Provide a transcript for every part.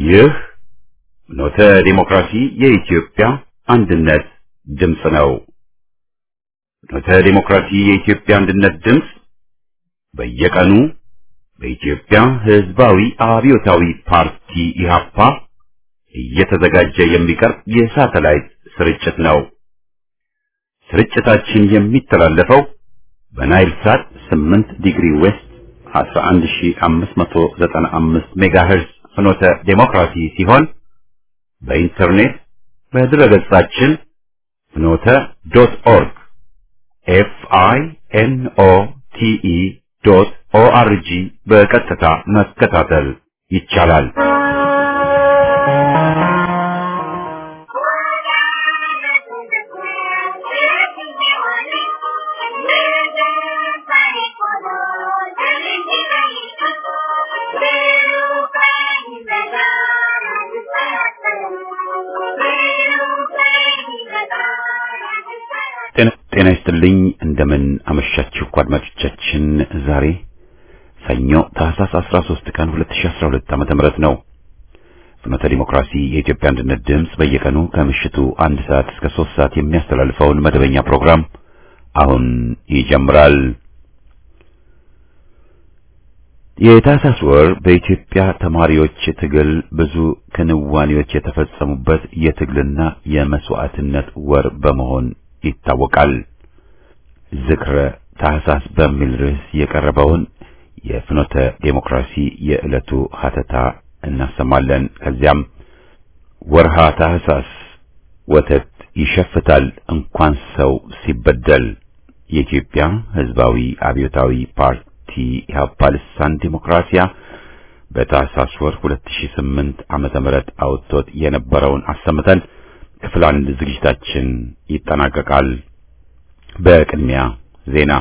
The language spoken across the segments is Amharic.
ይህ ኖተ ዲሞክራሲ የኢትዮጵያ አንድነት ድምፅ ነው። ኖተ ዲሞክራሲ የኢትዮጵያ አንድነት ድምፅ በየቀኑ በኢትዮጵያ ሕዝባዊ አብዮታዊ ፓርቲ ኢህአፓ እየተዘጋጀ የሚቀርብ የሳተላይት ስርጭት ነው። ስርጭታችን የሚተላለፈው በናይል ሳት 8 ዲግሪ ዌስት 11595 ሜጋሄርዝ ፍኖተ ዴሞክራሲ ሲሆን በኢንተርኔት በድረገጻችን ፍኖተ ዶት ኦርግ ኤፍ አይ ኤን ኦ ቲ ኢ ዶት ኦ አር ጂ በቀጥታ መከታተል ይቻላል። ጤና ይስጥልኝ። እንደምን አመሻችሁ አድማጮቻችን። ዛሬ ሰኞ ታህሳስ 13 ቀን 2012 ዓመተ ምህረት ነው። ፍኖተ ዲሞክራሲ የኢትዮጵያ አንድነት ድምፅ በየቀኑ ከምሽቱ አንድ ሰዓት እስከ ሶስት ሰዓት የሚያስተላልፈውን መደበኛ ፕሮግራም አሁን ይጀምራል። የታህሳስ ወር በኢትዮጵያ ተማሪዎች ትግል ብዙ ክንዋኔዎች የተፈጸሙበት የትግልና የመስዋዕትነት ወር በመሆን ይታወቃል። ዝክረ ታህሳስ በሚል ርዕስ የቀረበውን የፍኖተ ዴሞክራሲ የዕለቱ ሀተታ እናሰማለን። ከዚያም ወርሃ ታህሳስ ወተት ይሸፍታል እንኳን ሰው ሲበደል የኢትዮጵያ ሕዝባዊ አብዮታዊ ፓርቲ ኢህአፓ ልሳን ዴሞክራሲያ በታህሳስ ወር 2008 ዓመተ ምህረት አውጥቶት የነበረውን አሰምተን ክፍል አንድ ዝግጅታችን ይጠናቀቃል። በቅድሚያ ዜና።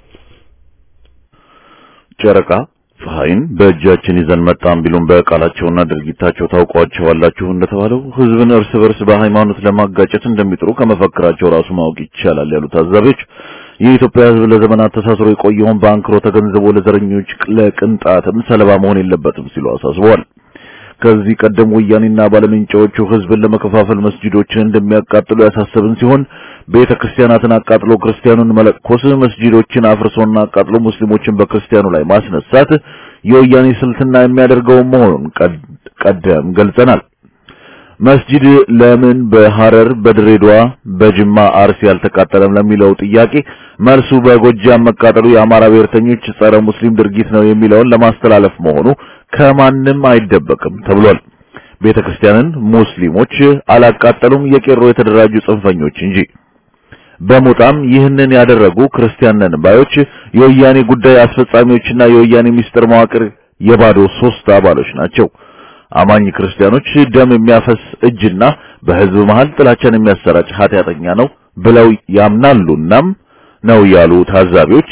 ጨረቃ ፀሐይን በእጃችን ይዘን መጣን ቢሉም በቃላቸውና ድርጊታቸው ታውቋቸዋላችሁ እንደተባለው ህዝብን እርስ በርስ በሃይማኖት ለማጋጨት እንደሚጥሩ ከመፈክራቸው ራሱ ማወቅ ይቻላል ያሉት ታዛቢዎች የኢትዮጵያ ህዝብ ለዘመናት ተሳስሮ የቆየውን በአንክሮ ተገንዝቦ ለዘረኞች ለቅንጣትም ሰለባ መሆን የለበትም ሲሉ አሳስበዋል። ከዚህ ቀደም ወያኔና ባለምንጫዎቹ ህዝብን ለመከፋፈል መስጂዶችን እንደሚያቃጥሉ ያሳሰብን ሲሆን ቤተ ክርስቲያናትን አቃጥሎ ክርስቲያኑን መለኮስ፣ መስጂዶችን አፍርሶና አቃጥሎ ሙስሊሞችን በክርስቲያኑ ላይ ማስነሳት የወያኔ ስልትና የሚያደርገው መሆኑን ቀደም ገልጸናል። መስጂድ ለምን በሐረር፣ በድሬዳዋ፣ በጅማ፣ አርሲ አልተቃጠለም ለሚለው ጥያቄ መልሱ በጎጃም መቃጠሉ የአማራ ብሔርተኞች ጸረ ሙስሊም ድርጊት ነው የሚለውን ለማስተላለፍ መሆኑ ከማንም አይደበቅም ተብሏል። ቤተ ክርስቲያንን ሙስሊሞች አላቃጠሉም፣ የቄሮ የተደራጁ ጽንፈኞች እንጂ። በሞጣም ይህንን ያደረጉ ክርስቲያን ነን ባዮች የወያኔ ጉዳይ አስፈጻሚዎችና የወያኔ ሚስጥር መዋቅር የባዶ ሶስት አባሎች ናቸው። አማኝ ክርስቲያኖች ደም የሚያፈስ እጅና በህዝብ መሃል ጥላቻን የሚያሰራጭ ኃጢአተኛ ነው ብለው ያምናሉናም ነው ያሉ ታዛቢዎች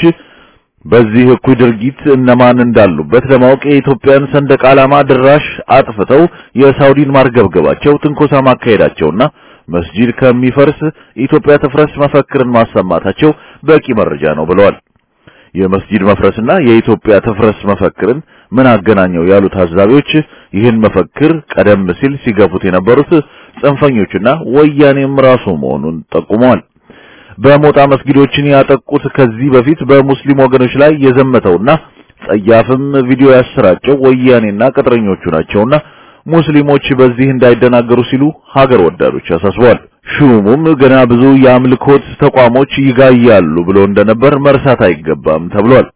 በዚህ እኩይ ድርጊት እነማን እንዳሉበት ለማወቅ የኢትዮጵያን ሰንደቅ ዓላማ ድራሽ አጥፍተው የሳውዲን ማርገብገባቸው ትንኮሳ ማካሄዳቸውና መስጂድ ከሚፈርስ ኢትዮጵያ ትፍረስ መፈክርን ማሰማታቸው በቂ መረጃ ነው ብለዋል። የመስጂድ መፍረስና የኢትዮጵያ ትፍረስ መፈክርን ምን አገናኘው ያሉ ታዛቢዎች ይህን መፈክር ቀደም ሲል ሲገፉት የነበሩት ጽንፈኞችና ወያኔም ራሱ መሆኑን ጠቁመዋል። በሞጣ መስጊዶችን ያጠቁት ከዚህ በፊት በሙስሊም ወገኖች ላይ የዘመተውና ጸያፍም ቪዲዮ ያሰራጨው ወያኔና ቅጥረኞቹ ናቸውና ሙስሊሞች በዚህ እንዳይደናገሩ ሲሉ ሀገር ወዳዶች አሳስበዋል። ሹሙም ገና ብዙ የአምልኮት ተቋሞች ይጋያሉ ብሎ እንደነበር መርሳት አይገባም ተብሏል።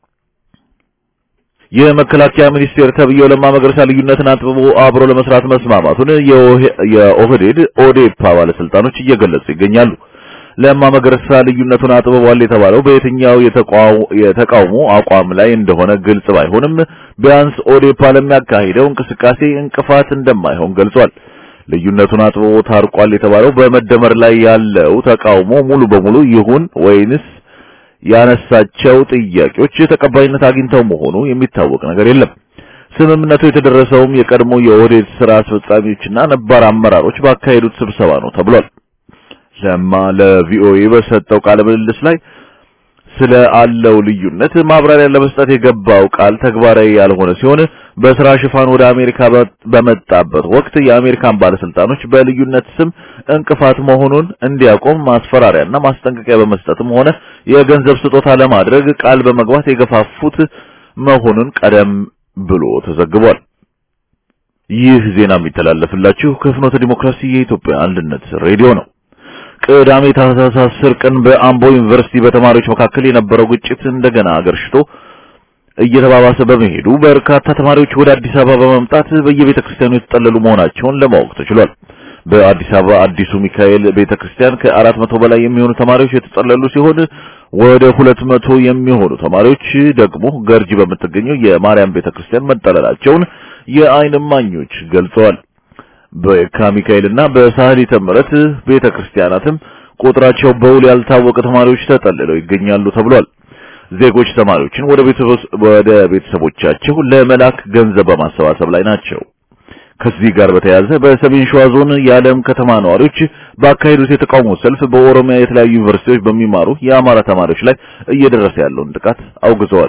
የመከላከያ ሚኒስቴር ተብዬው ለማ መገርሳ ልዩነትን አጥብቦ አብሮ ለመስራት መስማማቱን የኦህዴድ ኦዴፓ ባለስልጣኖች እየገለጹ ይገኛሉ። ለማ መገርሳ ልዩነቱን አጥብቧል የተባለው በየትኛው የተቃውሞ አቋም ላይ እንደሆነ ግልጽ ባይሆንም ቢያንስ ኦዴፓ ለሚያካሂደው እንቅስቃሴ እንቅፋት እንደማይሆን ገልጿል። ልዩነቱን አጥብቦ ታርቋል የተባለው በመደመር ላይ ያለው ተቃውሞ ሙሉ በሙሉ ይሁን ወይንስ ያነሳቸው ጥያቄዎች ተቀባይነት አግኝተው መሆኑ የሚታወቅ ነገር የለም። ስምምነቱ የተደረሰውም የቀድሞ የኦህዴድ ስራ አስፈጻሚዎችና ነባር አመራሮች ባካሄዱት ስብሰባ ነው ተብሏል። ለማ ለቪኦኤ በሰጠው ቃለ ምልልስ ላይ ስለ አለው ልዩነት ማብራሪያ ለመስጠት የገባው ቃል ተግባራዊ ያልሆነ ሲሆን በስራ ሽፋን ወደ አሜሪካ በመጣበት ወቅት የአሜሪካን ባለስልጣኖች በልዩነት ስም እንቅፋት መሆኑን እንዲያቆም ማስፈራሪያና ማስጠንቀቂያ በመስጠትም ሆነ የገንዘብ ስጦታ ለማድረግ ቃል በመግባት የገፋፉት መሆኑን ቀደም ብሎ ተዘግቧል። ይህ ዜና የሚተላለፍላችሁ ከፍኖተ ዲሞክራሲ የኢትዮጵያ አንድነት ሬዲዮ ነው። ቅዳሜ ታህሳስ 10 ቀን በአምቦ ዩኒቨርሲቲ በተማሪዎች መካከል የነበረው ግጭት እንደገና አገርሽቶ እየተባባሰ በመሄዱ በርካታ ተማሪዎች ወደ አዲስ አበባ በመምጣት በየቤተ ክርስቲያኑ የተጠለሉ መሆናቸውን ለማወቅ ተችሏል። በአዲስ አበባ አዲሱ ሚካኤል ቤተክርስቲያን ከአራት መቶ በላይ የሚሆኑ ተማሪዎች የተጠለሉ ሲሆን ወደ ሁለት መቶ የሚሆኑ ተማሪዎች ደግሞ ገርጂ በምትገኘው የማርያም ቤተክርስቲያን መጠለላቸውን የዓይን እማኞች ገልጸዋል። በየካ ሚካኤልና በሳህሊተ ምሕረት ቤተክርስቲያናትም ቁጥራቸው በውል ያልታወቀ ተማሪዎች ተጠልለው ይገኛሉ ተብሏል። ዜጎች ተማሪዎችን ወደ ወደ ቤተሰቦቻቸው ለመላክ ገንዘብ በማሰባሰብ ላይ ናቸው። ከዚህ ጋር በተያያዘ በሰሜን ሸዋ ዞን የዓለም ከተማ ነዋሪዎች ባካሄዱት የተቃውሞ ሰልፍ በኦሮሚያ የተለያዩ ዩኒቨርሲቲዎች በሚማሩ የአማራ ተማሪዎች ላይ እየደረሰ ያለውን ጥቃት አውግዘዋል።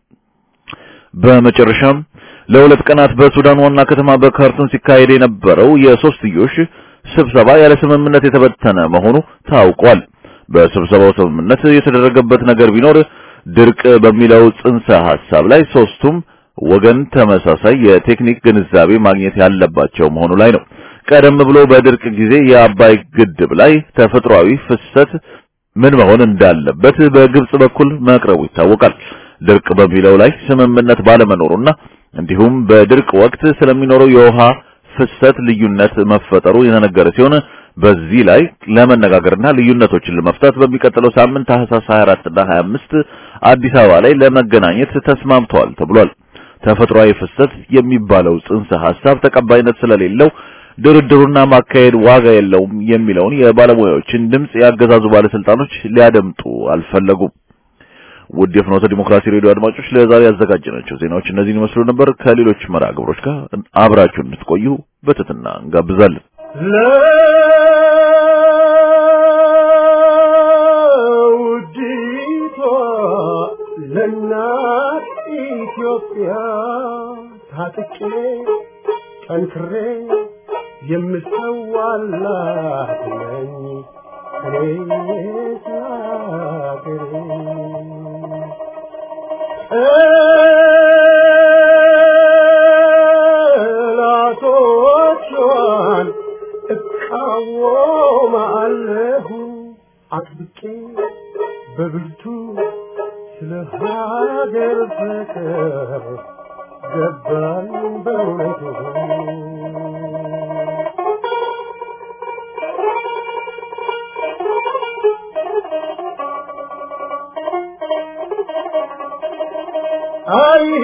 በመጨረሻም ለሁለት ቀናት በሱዳን ዋና ከተማ በካርቱም ሲካሄድ የነበረው የሶስትዮሽ ስብሰባ ያለ ስምምነት የተበተነ መሆኑ ታውቋል። በስብሰባው ስምምነት የተደረገበት ነገር ቢኖር ድርቅ በሚለው ጽንሰ ሐሳብ ላይ ሶስቱም ወገን ተመሳሳይ የቴክኒክ ግንዛቤ ማግኘት ያለባቸው መሆኑ ላይ ነው። ቀደም ብሎ በድርቅ ጊዜ የአባይ ግድብ ላይ ተፈጥሯዊ ፍሰት ምን መሆን እንዳለበት በግብጽ በኩል መቅረቡ ይታወቃል። ድርቅ በሚለው ላይ ስምምነት ባለመኖሩና እንዲሁም በድርቅ ወቅት ስለሚኖረው የውሃ ፍሰት ልዩነት መፈጠሩ የተነገረ ሲሆን በዚህ ላይ ለመነጋገርና ልዩነቶችን ለመፍታት በሚቀጥለው ሳምንት ታህሳስ 24 እና 25 አዲስ አበባ ላይ ለመገናኘት ተስማምተዋል ተብሏል። ተፈጥሯዊ ፍሰት የሚባለው ጽንሰ ሐሳብ ተቀባይነት ስለሌለው ድርድሩና ማካሄድ ዋጋ የለውም የሚለውን የባለሙያዎችን ድምጽ ያገዛዙ ባለስልጣኖች ሊያደምጡ አልፈለጉም። ውድ የፍኖተ ዲሞክራሲ ሬዲዮ አድማጮች ለዛሬ ያዘጋጀናቸው ዜናዎች እነዚህን ይመስሉ ነበር። ከሌሎች መርሃ ግብሮች ጋር አብራችሁ እንድትቆዩ በትህትና እንጋብዛለን። ለውዲቷ ለእናት ኢትዮጵያ ታጥቄ ጠንክሬ የምሰዋላት ነኝ እኔ ስላገሬ ጠላቶቿን እቃወማለሁ አጥብቄ በብርቱ ስለ ሀገር ፍቅር ገባኝ በእውነቱ አይሄ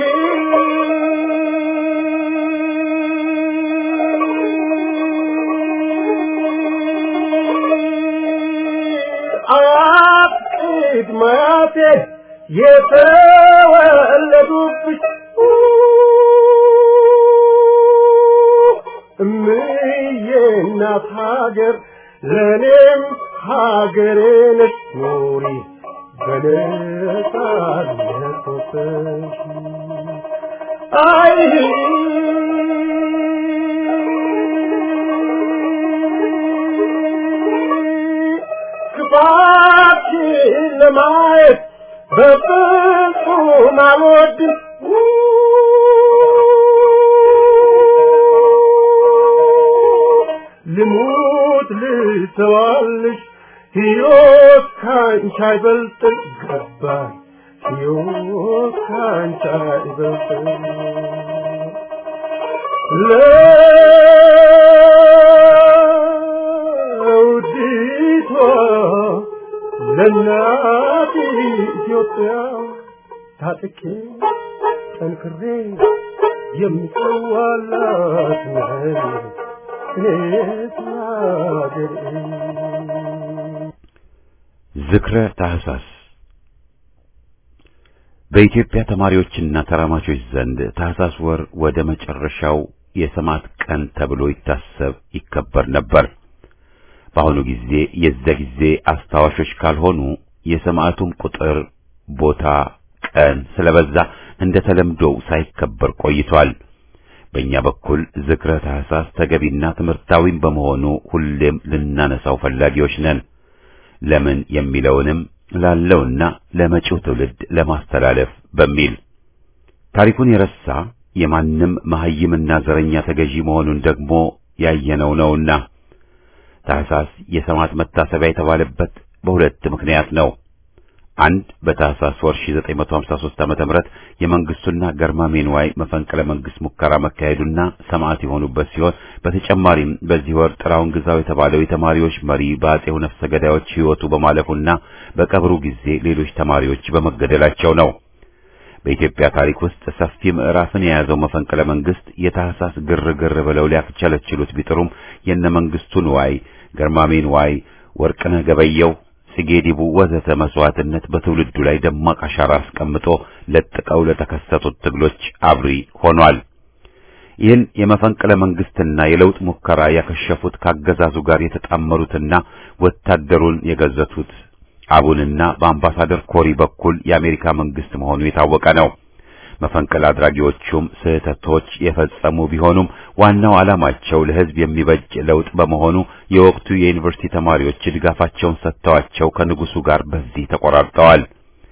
አያቅድ ማያቴ የተወለዱብሽ እምዬ እናት ሀገር ለእኔም ሀገሬ ነች ኑሪ በነጻነት ወጥተሽ አይ ክፋትሽን ለማየት በፍጹም አልወድም ልሙት ልተዋልሽ ሕይወት ካንቺ አይበልጥም ገባኝ ሕይወት ካንቺ አይበልጥም ለውዲቷ ለእናት ኢትዮጵያ ታጥቄ ጠንክሬ የምሰዋላት ነኝ እኔስ ሀገሬ ዝክረ ታህሳስ በኢትዮጵያ ተማሪዎችና ተራማቾች ዘንድ ታህሳስ ወር ወደ መጨረሻው የሰማዕት ቀን ተብሎ ይታሰብ ይከበር ነበር። በአሁኑ ጊዜ የዚያ ጊዜ አስታዋሾች ካልሆኑ የሰማዕቱም ቁጥር፣ ቦታ፣ ቀን ስለበዛ እንደ ተለምዶው ሳይከበር ቆይቷል። በእኛ በኩል ዝክረ ታህሳስ ተገቢና ትምህርታዊም በመሆኑ ሁሌም ልናነሳው ፈላጊዎች ነን። ለምን የሚለውንም ላለውና ለመጪው ትውልድ ለማስተላለፍ በሚል ታሪኩን የረሳ የማንም መሐይምና ዘረኛ ተገዢ መሆኑን ደግሞ ያየነው ነውና ታህሳስ የሰማዕት መታሰቢያ የተባለበት በሁለት ምክንያት ነው። አንድ በታህሳስ ወር 1953 ዓመተ ምህረት የመንግስቱና ገርማሜ ንዋይ መፈንቅለ መንግስት ሙከራ መካሄዱና ሰማዕት የሆኑበት ሲሆን በተጨማሪም በዚህ ወር ጥላውን ግዛው የተባለው የተማሪዎች መሪ በአጼው ነፍሰ ገዳዮች ሕይወቱ በማለፉና በቀብሩ ጊዜ ሌሎች ተማሪዎች በመገደላቸው ነው። በኢትዮጵያ ታሪክ ውስጥ ሰፊ ምዕራፍን የያዘው መፈንቅለ መንግስት የታህሳስ ግርግር ብለው ሊያፍቸለችሉት ቢጥሩም የነ መንግስቱ ንዋይ፣ ገርማሜ ንዋይ፣ ወርቅነህ ገበየው ጽጌ ዲቡ ወዘተ መስዋዕትነት በትውልዱ ላይ ደማቅ አሻራ አስቀምጦ ለጥቀው ለተከሰቱት ትግሎች አብሪ ሆኗል። ይህን የመፈንቅለ መንግስትና የለውጥ ሙከራ ያከሸፉት ካገዛዙ ጋር የተጣመሩትና ወታደሩን የገዘቱት አቡንና በአምባሳደር ኮሪ በኩል የአሜሪካ መንግስት መሆኑ የታወቀ ነው። መፈንቅለ አድራጊዎቹም ስህተቶች የፈጸሙ ቢሆኑም ዋናው ዓላማቸው ለሕዝብ የሚበጅ ለውጥ በመሆኑ የወቅቱ የዩኒቨርሲቲ ተማሪዎች ድጋፋቸውን ሰጥተዋቸው ከንጉሱ ጋር በዚህ ተቆራርጠዋል።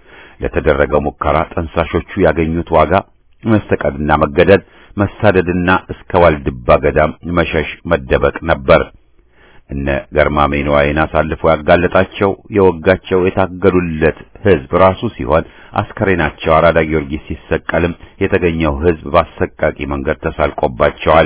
ለተደረገው ሙከራ ጠንሳሾቹ ያገኙት ዋጋ መስተቀድና መገደል፣ መሳደድና እስከ ዋልድባ ገዳም መሸሽ፣ መደበቅ ነበር። እነ ገርማሜ ንዋይን አሳልፎ ያጋለጣቸው የወጋቸው የታገሉለት ሕዝብ ራሱ ሲሆን አስከሬናቸው አራዳ ጊዮርጊስ ሲሰቀልም የተገኘው ሕዝብ በአሰቃቂ መንገድ ተሳልቆባቸዋል።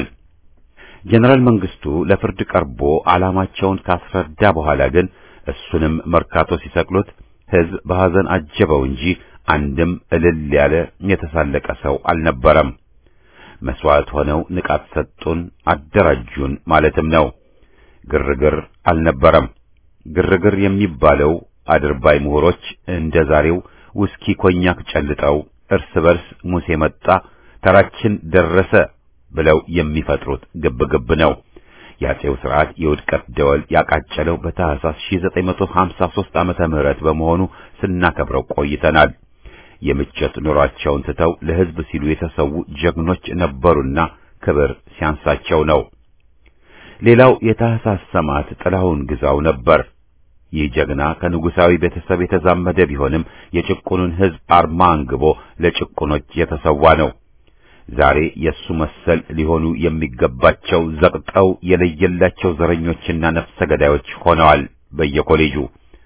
ጀነራል መንግስቱ ለፍርድ ቀርቦ ዓላማቸውን ካስረዳ በኋላ ግን እሱንም መርካቶ ሲሰቅሉት ሕዝብ በሐዘን አጀበው እንጂ አንድም እልል ያለ የተሳለቀ ሰው አልነበረም። መስዋዕት ሆነው ንቃት ሰጡን፣ አደራጁን ማለትም ነው። ግርግር አልነበረም። ግርግር የሚባለው አድርባይ ምሁሮች እንደ ዛሬው ውስኪ ኮኛክ ጨልጠው እርስ በርስ ሙሴ መጣ ተራችን ደረሰ ብለው የሚፈጥሩት ግብግብ ነው። የአጼው ስርዓት የውድቀት ደወል ያቃጨለው በታህሳስ 1953 ዓመተ ምህረት በመሆኑ ስናከብረው ቆይተናል። የምቾት ኑሯቸውን ትተው ለሕዝብ ሲሉ የተሰዉ ጀግኖች ነበሩና ክብር ሲያንሳቸው ነው። ሌላው የታህሳስ ሰማዕት ጥላሁን ግዛው ነበር። ይህ ጀግና ከንጉሳዊ ቤተሰብ የተዛመደ ቢሆንም የጭቁኑን ሕዝብ አርማ አንግቦ ለጭቁኖች የተሰዋ ነው። ዛሬ የሱ መሰል ሊሆኑ የሚገባቸው ዘቅጠው የለየላቸው ዘረኞችና ነፍሰ ገዳዮች ሆነዋል በየኮሌጁ።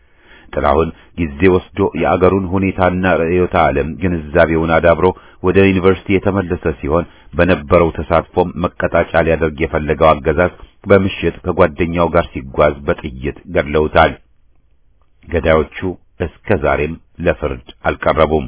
ጥላሁን ጊዜ ወስዶ የአገሩን ሁኔታና ርዕዮተ ዓለም ግንዛቤውን አዳብሮ ወደ ዩኒቨርሲቲ የተመለሰ ሲሆን በነበረው ተሳትፎም መቀጣጫ ሊያደርግ የፈለገው አገዛዝ በምሽት ከጓደኛው ጋር ሲጓዝ በጥይት ገድለውታል። ገዳዮቹ እስከ ዛሬም ለፍርድ አልቀረቡም።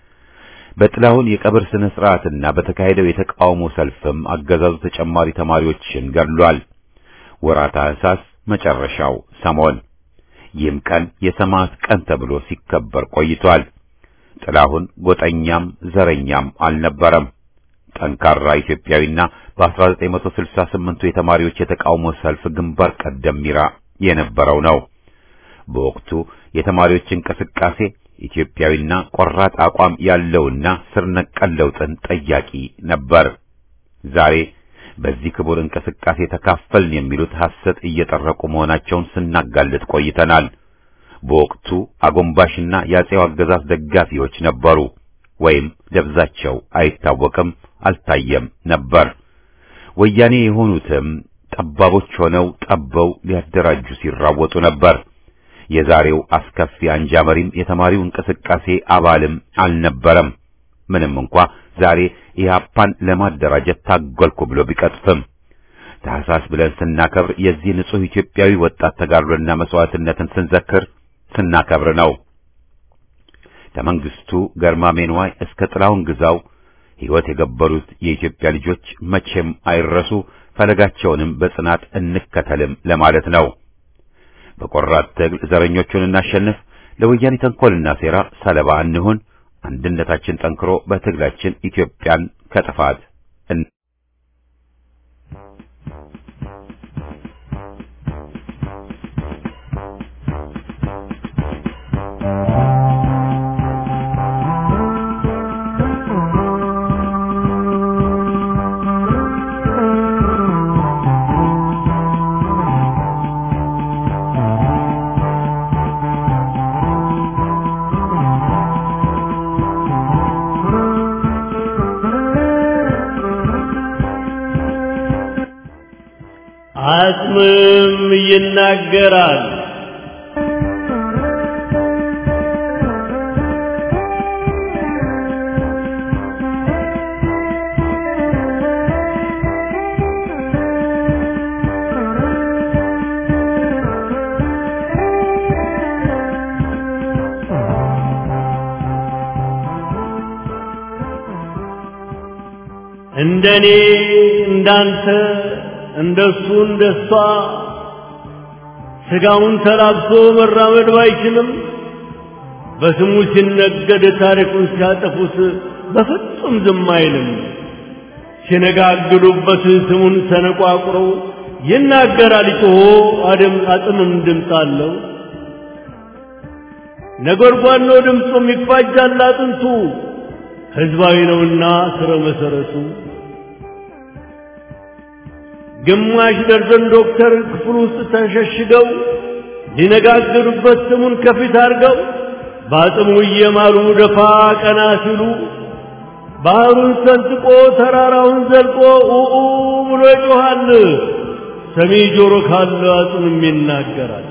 በጥላሁን የቀብር ስነ ስርዓትና በተካሄደው የተቃውሞ ሰልፍም አገዛዙ ተጨማሪ ተማሪዎችን ገድሏል። ወርሃ ታኅሳስ መጨረሻው ሰሞን ይህም ቀን የሰማዕት ቀን ተብሎ ሲከበር ቆይቷል። ጥላሁን ጎጠኛም ዘረኛም አልነበረም። ጠንካራ ኢትዮጵያዊና በ1968ቱ የተማሪዎች የተቃውሞ ሰልፍ ግንባር ቀደም ሚራ የነበረው ነው። በወቅቱ የተማሪዎች እንቅስቃሴ ኢትዮጵያዊና ቆራጥ አቋም ያለውና ስር ነቀል ለውጥን ጠያቂ ነበር። ዛሬ በዚህ ክቡር እንቅስቃሴ ተካፈልን የሚሉት ሐሰት እየጠረቁ መሆናቸውን ስናጋልጥ ቆይተናል። በወቅቱ አጎንባሽና የአጼው አገዛዝ ደጋፊዎች ነበሩ፣ ወይም ደብዛቸው አይታወቅም፣ አልታየም ነበር። ወያኔ የሆኑትም ጠባቦች ሆነው ጠበው ሊያደራጁ ሲራወጡ ነበር። የዛሬው አስከፊ አንጃ መሪም የተማሪው እንቅስቃሴ አባልም አልነበረም። ምንም እንኳ ዛሬ ኢህአፓን ለማደራጀት ታገልኩ ብሎ ቢቀጥፍም ታህሳስ ብለን ስናከብር የዚህ ንጹሕ ኢትዮጵያዊ ወጣት ተጋድሎና መስዋዕትነትን ስንዘክር ስናከብር ነው። ከመንግስቱ ገርማሜ ንዋይ እስከ ጥላሁን ግዛው ሕይወት የገበሩት የኢትዮጵያ ልጆች መቼም አይረሱ፣ ፈለጋቸውንም በጽናት እንከተልም ለማለት ነው። በቆራጥ ትግል ዘረኞቹን እናሸንፍ፣ ለወያኔ ተንኮልና ሴራ ሰለባ እንሁን። አንድነታችን ጠንክሮ በትግላችን ኢትዮጵያን ከጥፋት እን Thank you. አጽምም ይናገራል። እንደኔ እንዳንተ እንደሱ እንደሷ ስጋውን ተላብሶ መራመድ ባይችልም በስሙ ሲነገድ ታሪኩን ሲያጠፉት በፍጹም ዝም አይልም። ሲነጋግሉበት ስሙን ተነቋቁረው ይናገራል ጮሆ አድም አጥምም ድምፅ አለው። ነጎድጓድ ነው ድምፁም ይፋጃል አጥንቱ ህዝባዊ ነውና ስረ መሰረቱ ግማሽ ደርዘን ዶክተር ክፍል ውስጥ ተሸሽገው ሊነጋገሩበት ስሙን ከፊት አድርገው በአጽሙ እየማሉ ደፋ ቀና ሲሉ ባህሩን ሰንጥቆ ተራራውን ዘልቆ ኡኡ ብሎ ይጮኻል። ሰሚ ጆሮ ካለ አጽምም ይናገራል።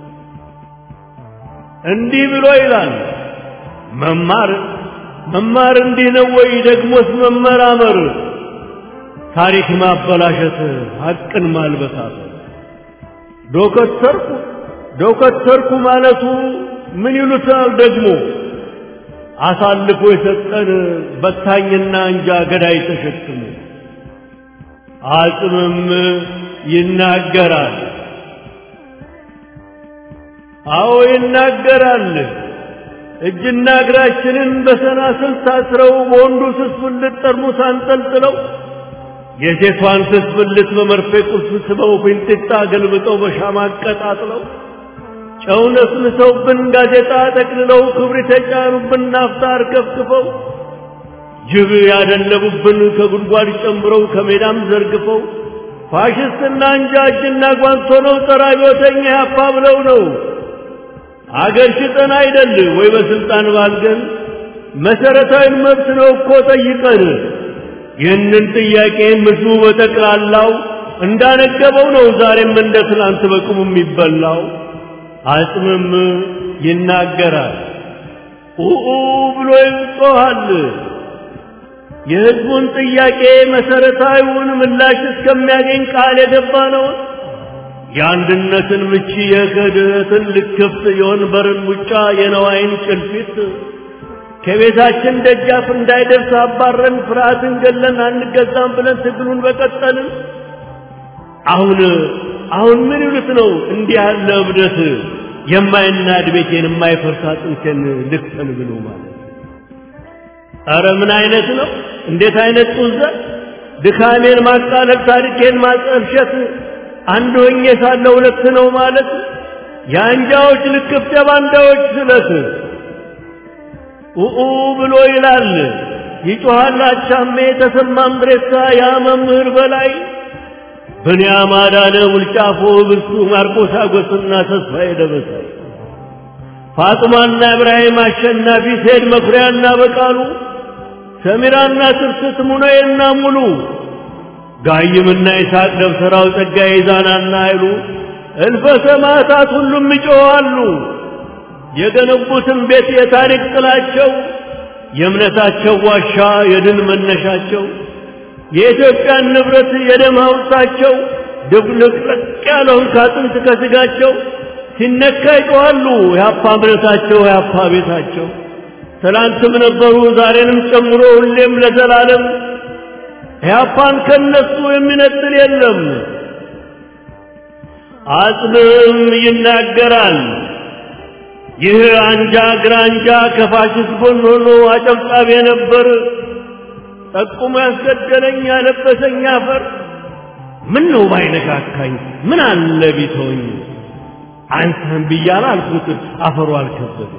እንዲህ ብሎ ይላል መማር መማር እንዲህ ነው ወይ? ደግሞስ መመራመር ታሪክ ማበላሸት ሐቅን ማልበሳት ዶከተርኩ ዶከተርኩ ማለቱ ምን ይሉታል ደግሞ አሳልፎ የሰጠን በታኝና እንጃ ገዳይ ተሸክሞ አጽምም ይናገራል። አዎ ይናገራል። እጅና እግራችንን በሰናስል ታስረው በወንዱ ስስብልት ጠርሙስ አንጠልጥለው የሴቷን ስስብልት በመርፌ ቁልፍ ስበው ፊንጢጣ ገልብጠው በሻማ አቀጣጥለው ጨው ነስንሰውብን ጋዜጣ ጠቅልለው ክብሪት የጫኑብን ናፍጣ አርከፍክፈው ጅብ ያደለቡብን ከጉድጓድ ጨምረው ከሜዳም ዘርግፈው ፋሽስትና እንጃ እጅና ጓንት ሆነው ጸረ አብዮተኛ ያፓ ብለው ነው አገር ሽጠን አይደል ወይ በስልጣን ባልገን መሰረታዊ መብት ነው እኮ ጠይቀን ይህንን ጥያቄ ምድሩ በጠቅላላው እንዳነገበው ነው ዛሬም እንደ ትናንት በቅሙ የሚበላው አጽምም ይናገራል ኡኡ ብሎ ይጮኻል የህዝቡን ጥያቄ መሰረታዊውን ምላሽ እስከሚያገኝ ቃል የገባ ነው የአንድነትን ምቺ የክህደትን ልክፍት የወንበርን ሙጫ የነዋይን ጭልፊት ከቤታችን ደጃፍ እንዳይደርስ አባረን ፍርሃትን ገለን አንገዛም ብለን ትግሉን በቀጠልን። አሁን አሁን ምን ይሉት ነው እንዲህ ያለ እብደት የማይናድ ቤቴን የማይፈርስ አጥንቴን ልክፈል ብሎ ማለት ኧረ ምን አይነት ነው? እንዴት አይነት ጡዘት! ድካሜን ማቃለል፣ ታሪኬን ማጠልሸት አንድ ሆኜ ሳለ ሁለት ነው ማለት የአንጃዎች ልክፍት የባንዳዎች ስለት ኡኡ ብሎ ይላል ይጮሃል አቻሜ ተሰማ ምድሬሳ ያ መምህር በላይ ብንያም አዳነ ውልጫፎ ብርቱ ማርቆስ አጎስና ተስፋዬ ደበሳይ ፋጥማና ኢብራሂም አሸናፊ ሴድ መኩሪያና በቃሉ ሰሚራና ትርስት ሙነዬና ሙሉ ጋይምና ይስሐቅ ደብተራው ጸጋዬ ዛናና አይሉ እልፈ ሰማዕታት ሁሉም ይጮኻሉ። የገነቡትን ቤት የታሪክ ጥላቸው የእምነታቸው ዋሻ የድል መነሻቸው የኢትዮጵያን ንብረት የደም ሐውልታቸው ድብልቅልቅ ያለውን ካጥንት ከስጋቸው ሲነካ ይጮኻሉ። የአፓ እምነታቸው የአፓ ቤታቸው ትላንትም ነበሩ ዛሬንም ጨምሮ ሁሌም ለዘላለም ያፓን ከነሱ የሚነጥል የለም። አጽምም ይናገራል። ይህ አንጃ ግራንጃ ከፋሽስት ጎን ሆኖ አጨብጫቢ ነበር። ጠቁሞ ያስገደለኝ ያለበሰኝ አፈር ምን ነው ባይነካካኝ ምን አለ ቢተወኝ አንተን ብያለ አልኩት አፈሩ አልከበደ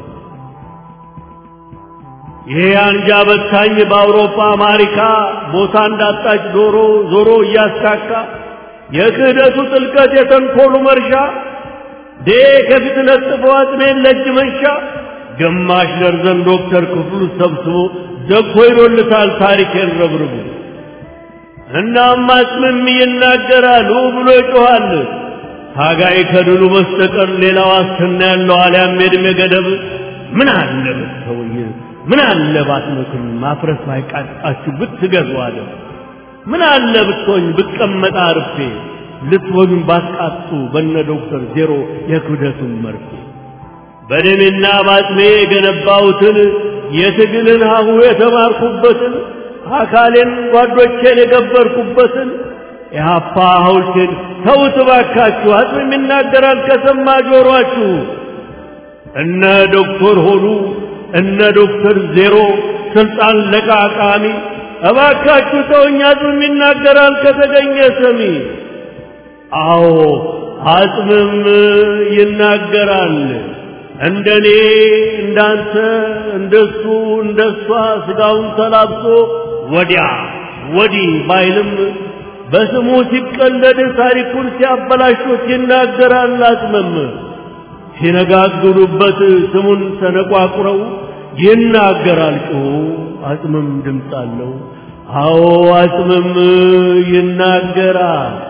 ይሄ አንጃ በታኝ በአውሮፓ አሜሪካ ቦታ እንዳጣች ዶሮ ዞሮ እያስካካ የክህደቱ ጥልቀት የተንኮሉ መርሻ ዴ ከፊት ለጥፎ አጥሜን ለእጅ መንሻ ግማሽ ደርዘን ዶክተር ክፍሉ ሰብስቦ ደኮ ይሎልታል ታሪኬን ረብርቡ እናም አጽምም ይናገራል ብሎ ይጮኻል። ታጋይ ከድሉ በስተቀር ሌላ ዋስትና ያለው አልያም የዕድሜ ገደብ ምን አለ ብትተውኝ፣ ምን አለ ባትመክሩኝ፣ ማፍረስ ባይቃጣችሁ ብትገዙ አለ። ምን አለ ብትሆኝ ብቀመጣ አርፌ ልትወጉኝ ባትቃጡ በነ ዶክተር ዜሮ የክብደቱን መርፌ በደሜና ባጥሜ የገነባሁትን የትግልን ሀሁ የተማርኩበትን አካሌን ጓዶቼን የገበርኩበትን የሀፓ ሐውልቴን ተውት ባካችሁ። አጽም ይናገራል ከሰማ ጆሮአችሁ። እነ ዶክተር ሆኑ እነ ዶክተር ዜሮ ስልጣን ለቃቃሚ እባካችሁ ተውኝ። አጽም ይናገራል ከተገኘ ሰሚ። አዎ አጽምም ይናገራል። እንደኔ እንዳንተ እንደሱ እንደሷ ስጋውን ተላብሶ ወዲያ ወዲህ ባይልም በስሙ ሲቀለድ ታሪኩን ሲያበላሹት ይናገራል። አጽምም ሲነጋግሩበት ስሙን ተነቋቁረው ይናገራል ጮሁ። አጽምም ድምፅ አለው። አዎ አጽምም ይናገራል።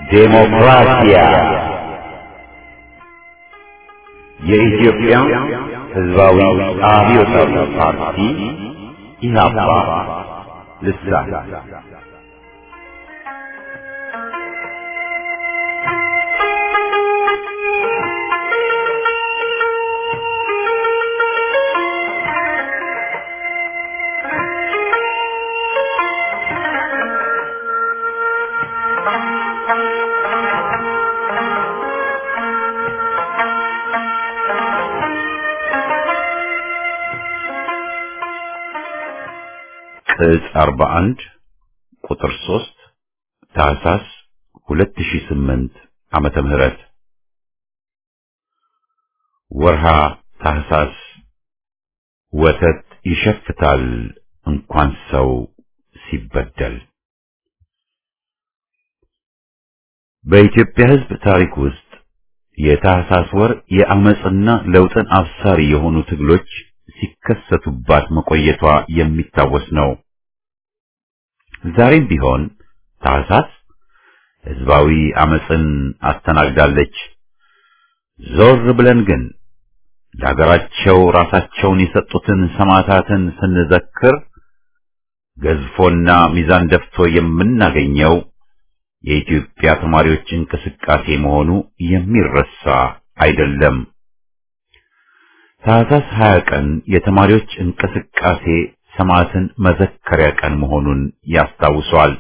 ዴሞክራሲያ የኢትዮጵያ ሕዝባዊ አብዮታዊ ፓርቲ ኢህአፓ ልሳን ቅጽ 41 ቁጥር 3 ታህሳስ 2008 ዓመተ ምህረት ወርሃ ታህሳስ ወተት ይሸፍታል እንኳን ሰው ሲበደል። በኢትዮጵያ ሕዝብ ታሪክ ውስጥ የታህሳስ ወር የአመጽና ለውጥን አብሳሪ የሆኑ ትግሎች ሲከሰቱባት መቆየቷ የሚታወስ ነው። ዛሬም ቢሆን ታህሳስ ሕዝባዊ አመጽን አስተናግዳለች። ዞር ብለን ግን ለሀገራቸው ራሳቸውን የሰጡትን ሰማዕታትን ስንዘክር ገዝፎና ሚዛን ደፍቶ የምናገኘው የኢትዮጵያ ተማሪዎች እንቅስቃሴ መሆኑ የሚረሳ አይደለም። ታህሳስ 20 ቀን የተማሪዎች እንቅስቃሴ ሰማዕትን መዘከሪያ ቀን መሆኑን ያስታውሷል።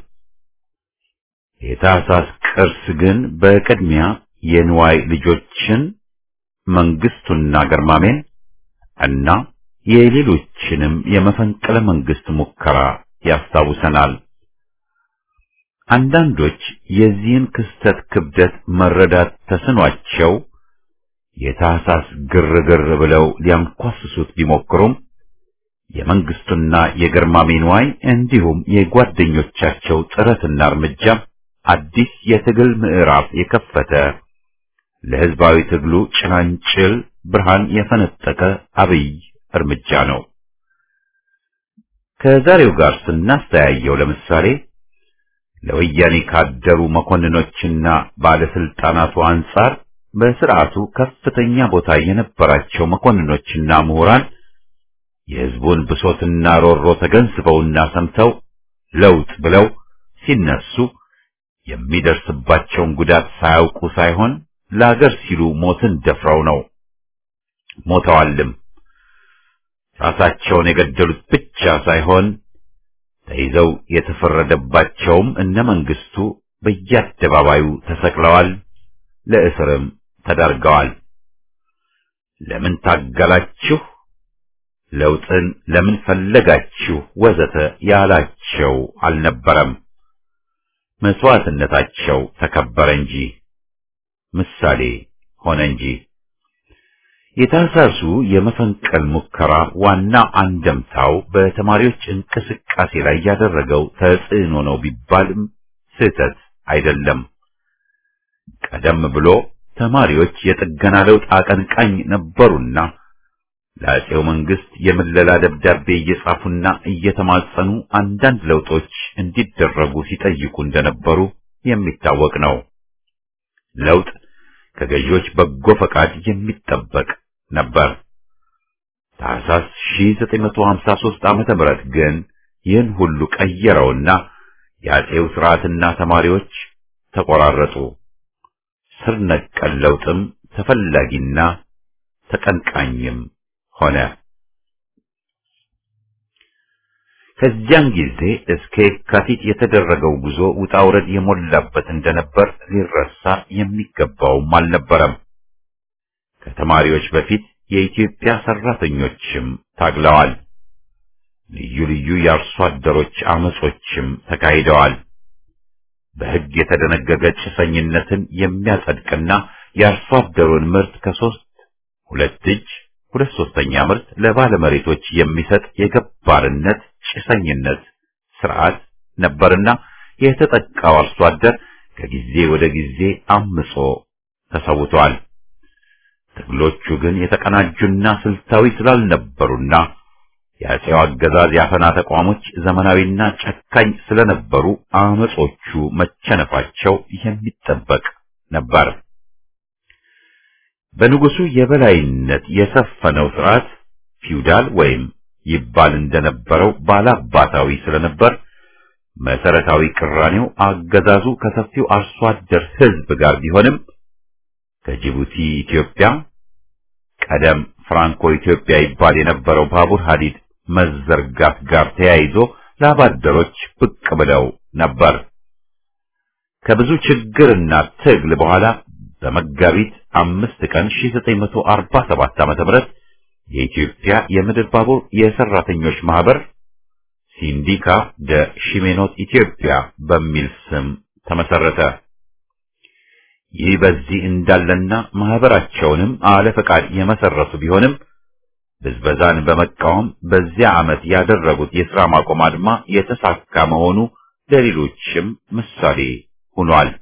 የታህሳስ ቅርስ ግን በቅድሚያ የንዋይ ልጆችን መንግስቱና ገርማሜን እና የሌሎችንም የመፈንቅለ መንግስት ሙከራ ያስታውሰናል። አንዳንዶች የዚህን ክስተት ክብደት መረዳት ተስኗቸው የታህሳስ ግርግር ብለው ሊያንኳስሱት ቢሞክሩም የመንግስቱና የገርማሜ ንዋይ እንዲሁም የጓደኞቻቸው ጥረትና እርምጃ አዲስ የትግል ምዕራፍ የከፈተ ለህዝባዊ ትግሉ ጭላንጭል ብርሃን የፈነጠቀ አብይ እርምጃ ነው። ከዛሬው ጋር ስናስተያየው ለምሳሌ ለወያኔ ካደሩ መኮንኖችና ባለስልጣናቱ አንጻር በስርዓቱ ከፍተኛ ቦታ የነበራቸው መኮንኖችና ምሁራን የህዝቡን ብሶትና ሮሮ ተገንዝበውና ሰምተው ለውጥ ብለው ሲነሱ የሚደርስባቸውን ጉዳት ሳያውቁ ሳይሆን ለአገር ሲሉ ሞትን ደፍረው ነው። ሞተዋልም። ራሳቸውን የገደሉት ብቻ ሳይሆን ተይዘው የተፈረደባቸውም እነ መንግስቱ በየአደባባዩ ተሰቅለዋል፣ ለእስርም ተዳርገዋል። ለምን ታገላችሁ? ለውጥን ለምን ፈለጋችሁ? ወዘተ ያላቸው አልነበረም። መስዋዕትነታቸው ተከበረ እንጂ ምሳሌ ሆነ እንጂ። የታህሳሱ የመፈንቀል ሙከራ ዋና አንደምታው በተማሪዎች እንቅስቃሴ ላይ ያደረገው ተጽዕኖ ነው ቢባልም ስህተት አይደለም። ቀደም ብሎ ተማሪዎች የጥገና ለውጥ አቀንቃኝ ነበሩና ለአፄው መንግስት የምለላ ደብዳቤ እየጻፉና እየተማጸኑ አንዳንድ ለውጦች እንዲደረጉ ሲጠይቁ እንደነበሩ የሚታወቅ ነው። ለውጥ ከገዢዎች በጎ ፈቃድ የሚጠበቅ ነበር። ታህሳስ 1953 ዓመተ ምህረት ግን ይህን ሁሉ ቀየረውና የአፄው ስርዓትና ተማሪዎች ተቆራረጡ። ስር ነቀል ለውጥም ተፈላጊና ተቀንቃኝም ሆነ። ከዚያን ጊዜ እስከ የካቲት የተደረገው ጉዞ ውጣ ውረድ የሞላበት እንደነበር ሊረሳ የሚገባውም አልነበረም። ከተማሪዎች በፊት የኢትዮጵያ ሰራተኞችም ታግለዋል። ልዩ ልዩ የአርሶ አደሮች አመጾችም ተካሂደዋል። በሕግ የተደነገገ ጭሰኝነትን የሚያጸድቅና የአርሶ አደሩን ምርት ከሶስት ሁለት እጅ ሁለት ሶስተኛ ምርት ለባለመሬቶች የሚሰጥ የገባርነት ጭሰኝነት ስርዓት ነበርና የተጠቃው አርሶ አደር ከጊዜ ወደ ጊዜ አምጾ ተሰውቷል። ትግሎቹ ግን የተቀናጁና ስልታዊ ስላልነበሩና የአፄው አገዛዝ የአፈና ተቋሞች ዘመናዊና ጨካኝ ስለነበሩ አመጾቹ መቸነፋቸው የሚጠበቅ ነበር። በንጉሱ የበላይነት የሰፈነው ስርዓት ፊውዳል ወይም ይባል እንደነበረው ባላባታዊ ስለነበር መሰረታዊ ቅራኔው አገዛዙ ከሰፊው አርሶ አደር ሕዝብ ጋር ቢሆንም ከጅቡቲ ኢትዮጵያ ቀደም ፍራንኮ ኢትዮጵያ ይባል የነበረው ባቡር ሐዲድ መዘርጋት ጋር ተያይዞ ላባደሮች ብቅ ብለው ነበር። ከብዙ ችግርና ትግል በኋላ በመጋቢት አምስት ቀን 1947 ዓ.ም የኢትዮጵያ የምድር ባቡር የሰራተኞች ማህበር ሲንዲካ ደ ሺሜኖት ኢትዮጵያ በሚል ስም ተመሰረተ። ይህ በዚህ እንዳለና ማህበራቸውንም አለ ፈቃድ የመሰረቱ ቢሆንም ብዝበዛን በመቃወም በዚያ ዓመት ያደረጉት የሥራ ማቆም አድማ የተሳካ መሆኑ ለሌሎችም ምሳሌ ሆኗል።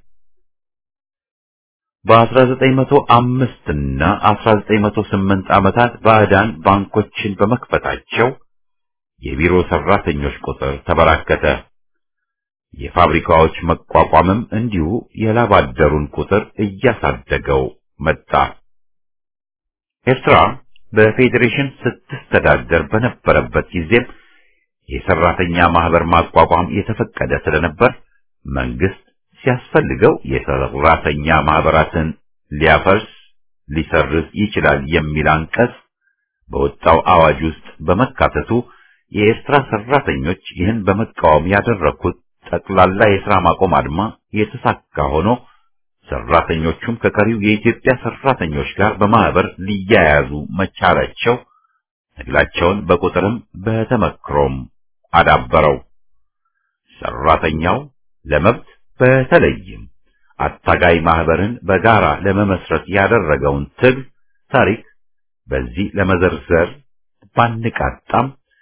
በ1905 እና 1908 ዓመታት ባዕዳን ባንኮችን በመክፈታቸው የቢሮ ሰራተኞች ቁጥር ተበራከተ። የፋብሪካዎች መቋቋምም እንዲሁ የላብ አደሩን ቁጥር እያሳደገው መጣ። ኤርትራ በፌዴሬሽን ስትስተዳደር በነበረበት ጊዜም የሰራተኛ ማህበር ማቋቋም የተፈቀደ ስለነበር መንግስት ሲያስፈልገው የሰራተኛ ማህበራትን ሊያፈርስ ሊሰርዝ ይችላል የሚል አንቀጽ በወጣው አዋጅ ውስጥ በመካተቱ የኤርትራ ሰራተኞች ይህን በመቃወም ያደረኩት ጠቅላላ የሥራ ማቆም አድማ የተሳካ ሆኖ ሰራተኞቹም ከቀሪው የኢትዮጵያ ሰራተኞች ጋር በማህበር ሊያያዙ መቻላቸው ትግላቸውን በቁጥርም በተመክሮም አዳበረው። ሰራተኛው ለመብት በተለይም አታጋይ ማህበርን በጋራ ለመመስረት ያደረገውን ትግል ታሪክ በዚህ ለመዘርዘር ባንቃጣም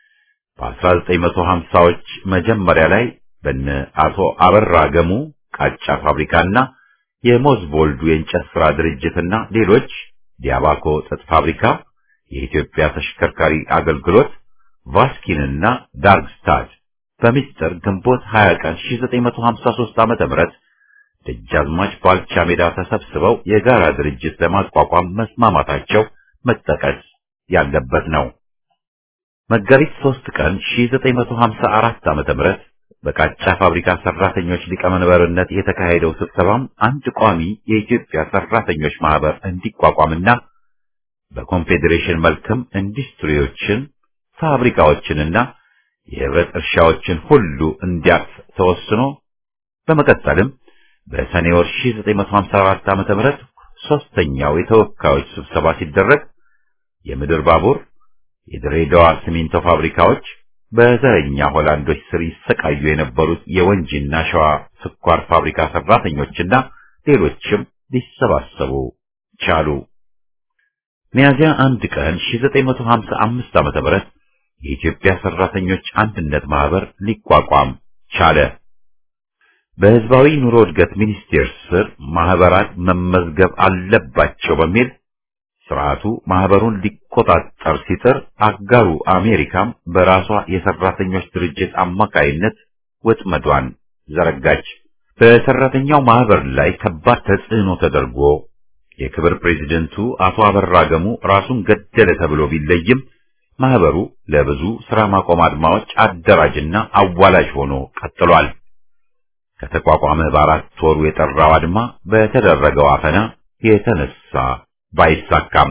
በ1950ዎች መጀመሪያ ላይ በነ አቶ አበራ ገሙ ቃጫ ፋብሪካና የሞዝቦልዱ የእንጨት ሥራ ድርጅትና ሌሎች ዲያባኮ ጥጥ ፋብሪካ፣ የኢትዮጵያ ተሽከርካሪ አገልግሎት፣ ቫስኪንና ዳርግስታድ በሚስጥር ግንቦት 20 ቀን 1953 ዓመተ ምህረት ደጃዝማች ባልቻ ሜዳ ተሰብስበው የጋራ ድርጅት ለማቋቋም መስማማታቸው መጠቀስ ያለበት ነው። መጋቢት 3 ቀን 1954 ዓመተ ምህረት በቃጫ ፋብሪካ ሰራተኞች ሊቀመንበርነት የተካሄደው ስብሰባም አንድ ቋሚ የኢትዮጵያ ሰራተኞች ማህበር እንዲቋቋምና በኮንፌዴሬሽን መልክም ኢንዱስትሪዎችን፣ ፋብሪካዎችንና የህብረት እርሻዎችን ሁሉ እንዲያቅፍ ተወስኖ በመቀጠልም በሰኔ ወር 1954 ዓመተ ምህረት ሶስተኛው የተወካዮች ስብሰባ ሲደረግ የምድር ባቡር፣ የድሬዳዋ ሲሚንቶ ፋብሪካዎች በዘረኛ ሆላንዶች ስር ይሰቃዩ የነበሩት የወንጂና ሸዋ ስኳር ፋብሪካ ሰራተኞችና ሌሎችም ሊሰባሰቡ ቻሉ። ሚያዚያ አንድ ቀን 1955 ዓመተ ምህረት የኢትዮጵያ ሰራተኞች አንድነት ማህበር ሊቋቋም ቻለ። በህዝባዊ ኑሮ እድገት ሚኒስቴር ስር ማህበራት መመዝገብ አለባቸው በሚል ስርዓቱ ማህበሩን ሊቆጣጠር ሲጥር አጋሩ አሜሪካም በራሷ የሰራተኞች ድርጅት አማካይነት ወጥመዷን ዘረጋች። በሰራተኛው ማህበር ላይ ከባድ ተጽዕኖ ተደርጎ የክብር ፕሬዚደንቱ አቶ አበራ ገሙ ራሱን ገደለ ተብሎ ቢለይም ማህበሩ ለብዙ ስራ ማቆም አድማዎች አደራጅና አዋላጅ ሆኖ ቀጥሏል። ከተቋቋመ በአራት ወሩ የጠራው አድማ በተደረገው አፈና የተነሳ ባይሳካም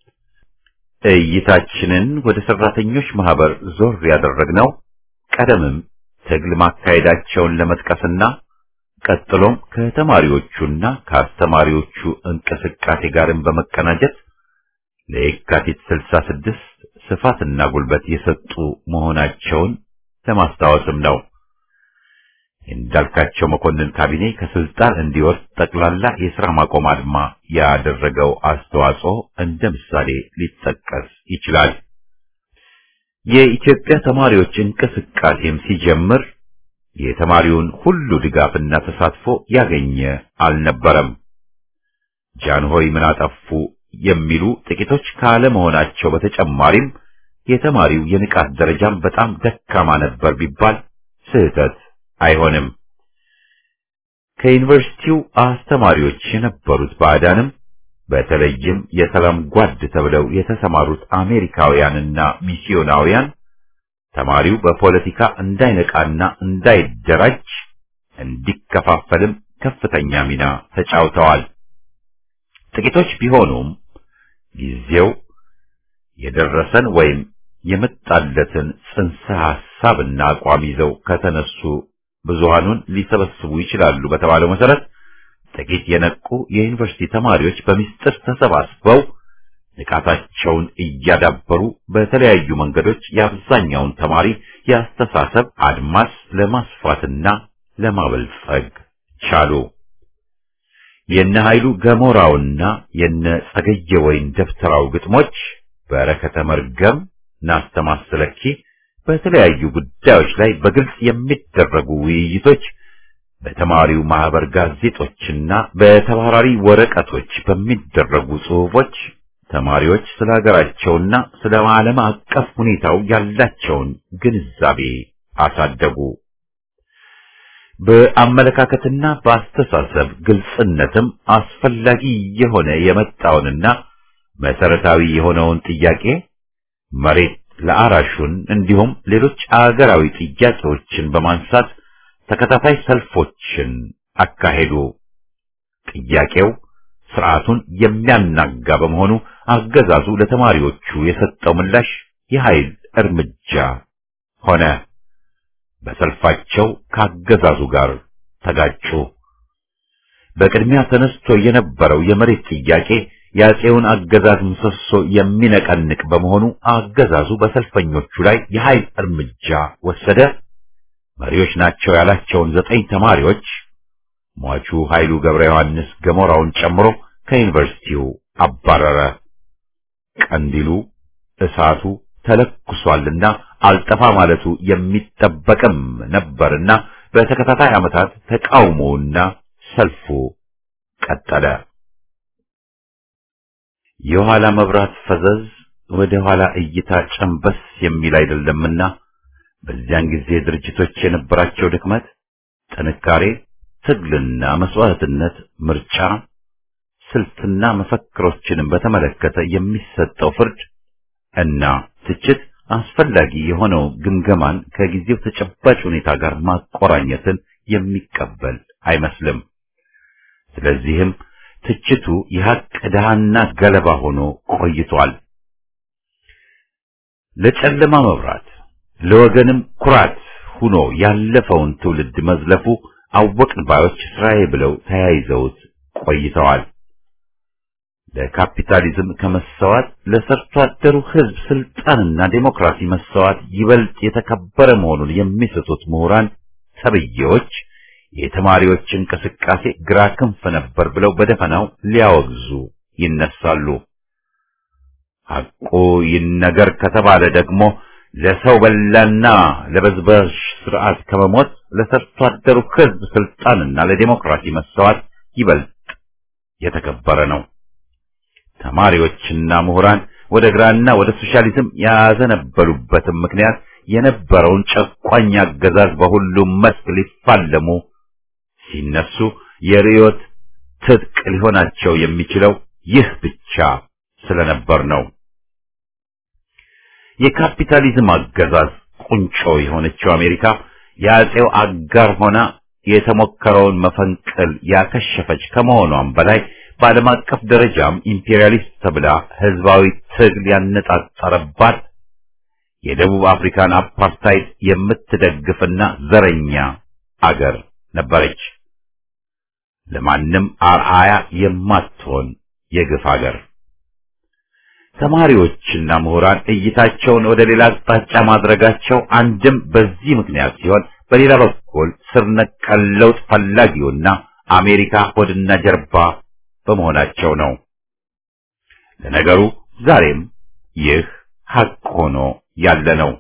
እይታችንን ወደ ሰራተኞች ማህበር ዞር ያደረግነው ቀደምም ትግል ማካሄዳቸውን ለመጥቀስና ቀጥሎም ከተማሪዎቹና ከአስተማሪዎቹ እንቅስቃሴ ጋርም በመቀናጀት ለየካቲት 66 ስፋትና ጉልበት የሰጡ መሆናቸውን ለማስታወስም ነው። እንዳልካቸው መኮንን ካቢኔ ከስልጣን እንዲወርድ ጠቅላላ የሥራ ማቆም አድማ ያደረገው አስተዋጽኦ እንደ ምሳሌ ሊጠቀስ ይችላል። የኢትዮጵያ ተማሪዎች እንቅስቃሴም ሲጀምር የተማሪውን ሁሉ ድጋፍና ተሳትፎ ያገኘ አልነበረም። ጃንሆይ ምን አጠፉ የሚሉ ጥቂቶች ካለመሆናቸው በተጨማሪም የተማሪው የንቃት ደረጃም በጣም ደካማ ነበር ቢባል ስህተት አይሆንም። ከዩኒቨርሲቲው አስተማሪዎች የነበሩት ባዕዳንም በተለይም የሰላም ጓድ ተብለው የተሰማሩት አሜሪካውያንና ሚስዮናውያን ተማሪው በፖለቲካ እንዳይነቃና እንዳይደራጅ እንዲከፋፈልም ከፍተኛ ሚና ተጫውተዋል። ጥቂቶች ቢሆኑም ጊዜው የደረሰን ወይም የመጣለትን ጽንሰ ሐሳብና አቋም ይዘው ከተነሱ ብዙሃኑን ሊሰበስቡ ይችላሉ በተባለው መሰረት ጥቂት የነቁ የዩኒቨርሲቲ ተማሪዎች በሚስጥር ተሰባስበው ንቃታቸውን እያዳበሩ በተለያዩ መንገዶች የአብዛኛውን ተማሪ የአስተሳሰብ አድማስ ለማስፋትና ለማበልጸግ ቻሉ። የነ ኃይሉ ገሞራውና የነ ጸገየ ወይን ደብተራው ግጥሞች በረከተ መርገም ናስተማስለኪ በተለያዩ ጉዳዮች ላይ በግልጽ የሚደረጉ ውይይቶች በተማሪው ማህበር ጋዜጦችና በተባራሪ ወረቀቶች በሚደረጉ ጽሑፎች ተማሪዎች ስለ ሀገራቸውና ስለ ዓለም አቀፍ ሁኔታው ያላቸውን ግንዛቤ አሳደጉ። በአመለካከትና በአስተሳሰብ ግልጽነትም አስፈላጊ የሆነ የመጣውንና መሰረታዊ የሆነውን ጥያቄ መሬት ለአራሹን እንዲሁም ሌሎች አገራዊ ጥያቄዎችን በማንሳት ተከታታይ ሰልፎችን አካሄዱ። ጥያቄው ስርዓቱን የሚያናጋ በመሆኑ አገዛዙ ለተማሪዎቹ የሰጠው ምላሽ የኃይል እርምጃ ሆነ። በሰልፋቸው ካገዛዙ ጋር ተጋጩ። በቅድሚያ ተነስቶ የነበረው የመሬት ጥያቄ የአፄውን አገዛዝ ምሰሶ የሚነቀንቅ በመሆኑ አገዛዙ በሰልፈኞቹ ላይ የኃይል እርምጃ ወሰደ። መሪዎች ናቸው ያላቸውን ዘጠኝ ተማሪዎች ሟቹ ኃይሉ ገብረ ዮሐንስ ገሞራውን ጨምሮ ከዩኒቨርሲቲው አባረረ። ቀንዲሉ እሳቱ ተለኩሷልና አልጠፋ ማለቱ የሚጠበቅም ነበርና በተከታታይ ዓመታት ተቃውሞውና ሰልፉ ቀጠለ። የኋላ መብራት ፈዘዝ ወደ ኋላ እይታ ጨንበስ የሚል አይደለምና በዚያን ጊዜ ድርጅቶች የነበራቸው ድክመት፣ ጥንካሬ፣ ትግልና መስዋዕትነት፣ ምርጫ፣ ስልትና መፈክሮችንም በተመለከተ የሚሰጠው ፍርድ እና ትችት አስፈላጊ የሆነው ግምገማን ከጊዜው ተጨባጭ ሁኔታ ጋር ማቆራኘትን የሚቀበል አይመስልም። ስለዚህም ትችቱ የሐቅ ድሃና ገለባ ሆኖ ቆይቷል። ለጨለማ መብራት ለወገንም ኩራት ሆኖ ያለፈውን ትውልድ መዝለፉ አወቅን ባዮች ስራዬ ብለው ተያይዘውት ቆይተዋል። ለካፒታሊዝም ከመሰዋት ለሰርቶ አደሩ ሕዝብ ስልጣንና ዴሞክራሲ መሰዋት ይበልጥ የተከበረ መሆኑን የሚስቱት ምሁራን ተብዬዎች የተማሪዎች እንቅስቃሴ ግራ ክንፍ ነበር ብለው በደፈናው ሊያወግዙ ይነሳሉ። ሐቁ ይነገር ከተባለ ደግሞ ለሰው በላና ለበዝባዥ ስርዓት ከመሞት ለሰርቶ አደሩ ሕዝብ ስልጣንና ለዴሞክራሲ መሰዋት ይበልጥ የተከበረ ነው። ተማሪዎችና ምሁራን ወደ ግራና ወደ ሶሻሊዝም ያዘነበሉበትም ምክንያት የነበረውን ጨቋኝ አገዛዝ በሁሉም መስክ ሊፋለሙ ሲነሱ የርዮት ትጥቅ ሊሆናቸው የሚችለው ይህ ብቻ ስለነበር ነው። የካፒታሊዝም አገዛዝ ቁንጮ የሆነችው አሜሪካ የአፄው አጋር ሆና የተሞከረውን መፈንቅል ያከሸፈች ከመሆኗም በላይ በዓለም አቀፍ ደረጃም ኢምፔሪያሊስት ተብላ ህዝባዊ ትግል ያነጣጠረባት የደቡብ አፍሪካን አፓርታይድ የምትደግፍና ዘረኛ አገር ነበረች። ለማንም አርአያ የማትሆን የግፍ አገር። ተማሪዎችና ምሁራን እይታቸውን ወደ ሌላ አቅጣጫ ማድረጋቸው አንድም በዚህ ምክንያት ሲሆን፣ በሌላ በኩል ስር ነቀል ለውጥ ፈላጊውና አሜሪካ ሆድና ጀርባ በመሆናቸው ነው። ለነገሩ ዛሬም ይህ ሐቅ ሆኖ ያለ ነው።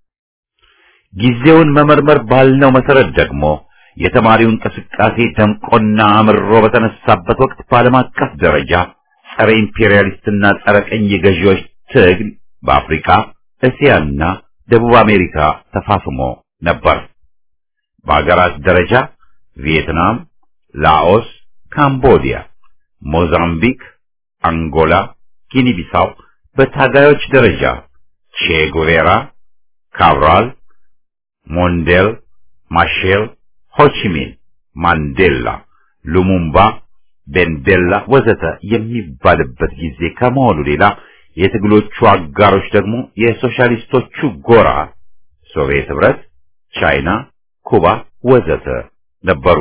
ጊዜውን መመርመር ባልነው መሰረት ደግሞ የተማሪው እንቅስቃሴ ደምቆና አምሮ በተነሳበት ወቅት በዓለም አቀፍ ደረጃ ጸረ ኢምፔሪያሊስትና ጸረ ቀኝ ገዢዎች ትግል በአፍሪካ እስያና ደቡብ አሜሪካ ተፋፍሞ ነበር። በአገራት ደረጃ ቪየትናም፣ ላኦስ፣ ካምቦዲያ፣ ሞዛምቢክ፣ አንጎላ፣ ጊኒ ቢሳው፣ በታጋዮች ደረጃ ቼ ጉቬራ፣ ካብራል፣ ሞንዴል፣ ማሼል፣ ሆቺሚን፣ ማንዴላ፣ ሉሙምባ፣ ቤንዴላ ወዘተ የሚባልበት ጊዜ ከመሆኑ ሌላ የትግሎቹ አጋሮች ደግሞ የሶሻሊስቶቹ ጎራ ሶቪየት ህብረት፣ ቻይና፣ ኩባ ወዘተ ነበሩ።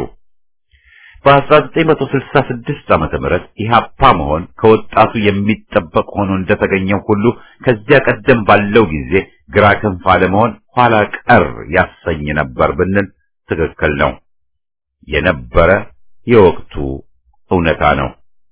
በ1966 ዓመተ ምህረት ኢህአፓ መሆን ከወጣቱ የሚጠበቅ ሆኖ እንደተገኘው ሁሉ ከዚያ ቀደም ባለው ጊዜ ግራ ክንፍ አለመሆን ኋላ ቀር ያሰኝ ነበር ብንል ትክክል ነው። የነበረ የወቅቱ እውነታ ነው።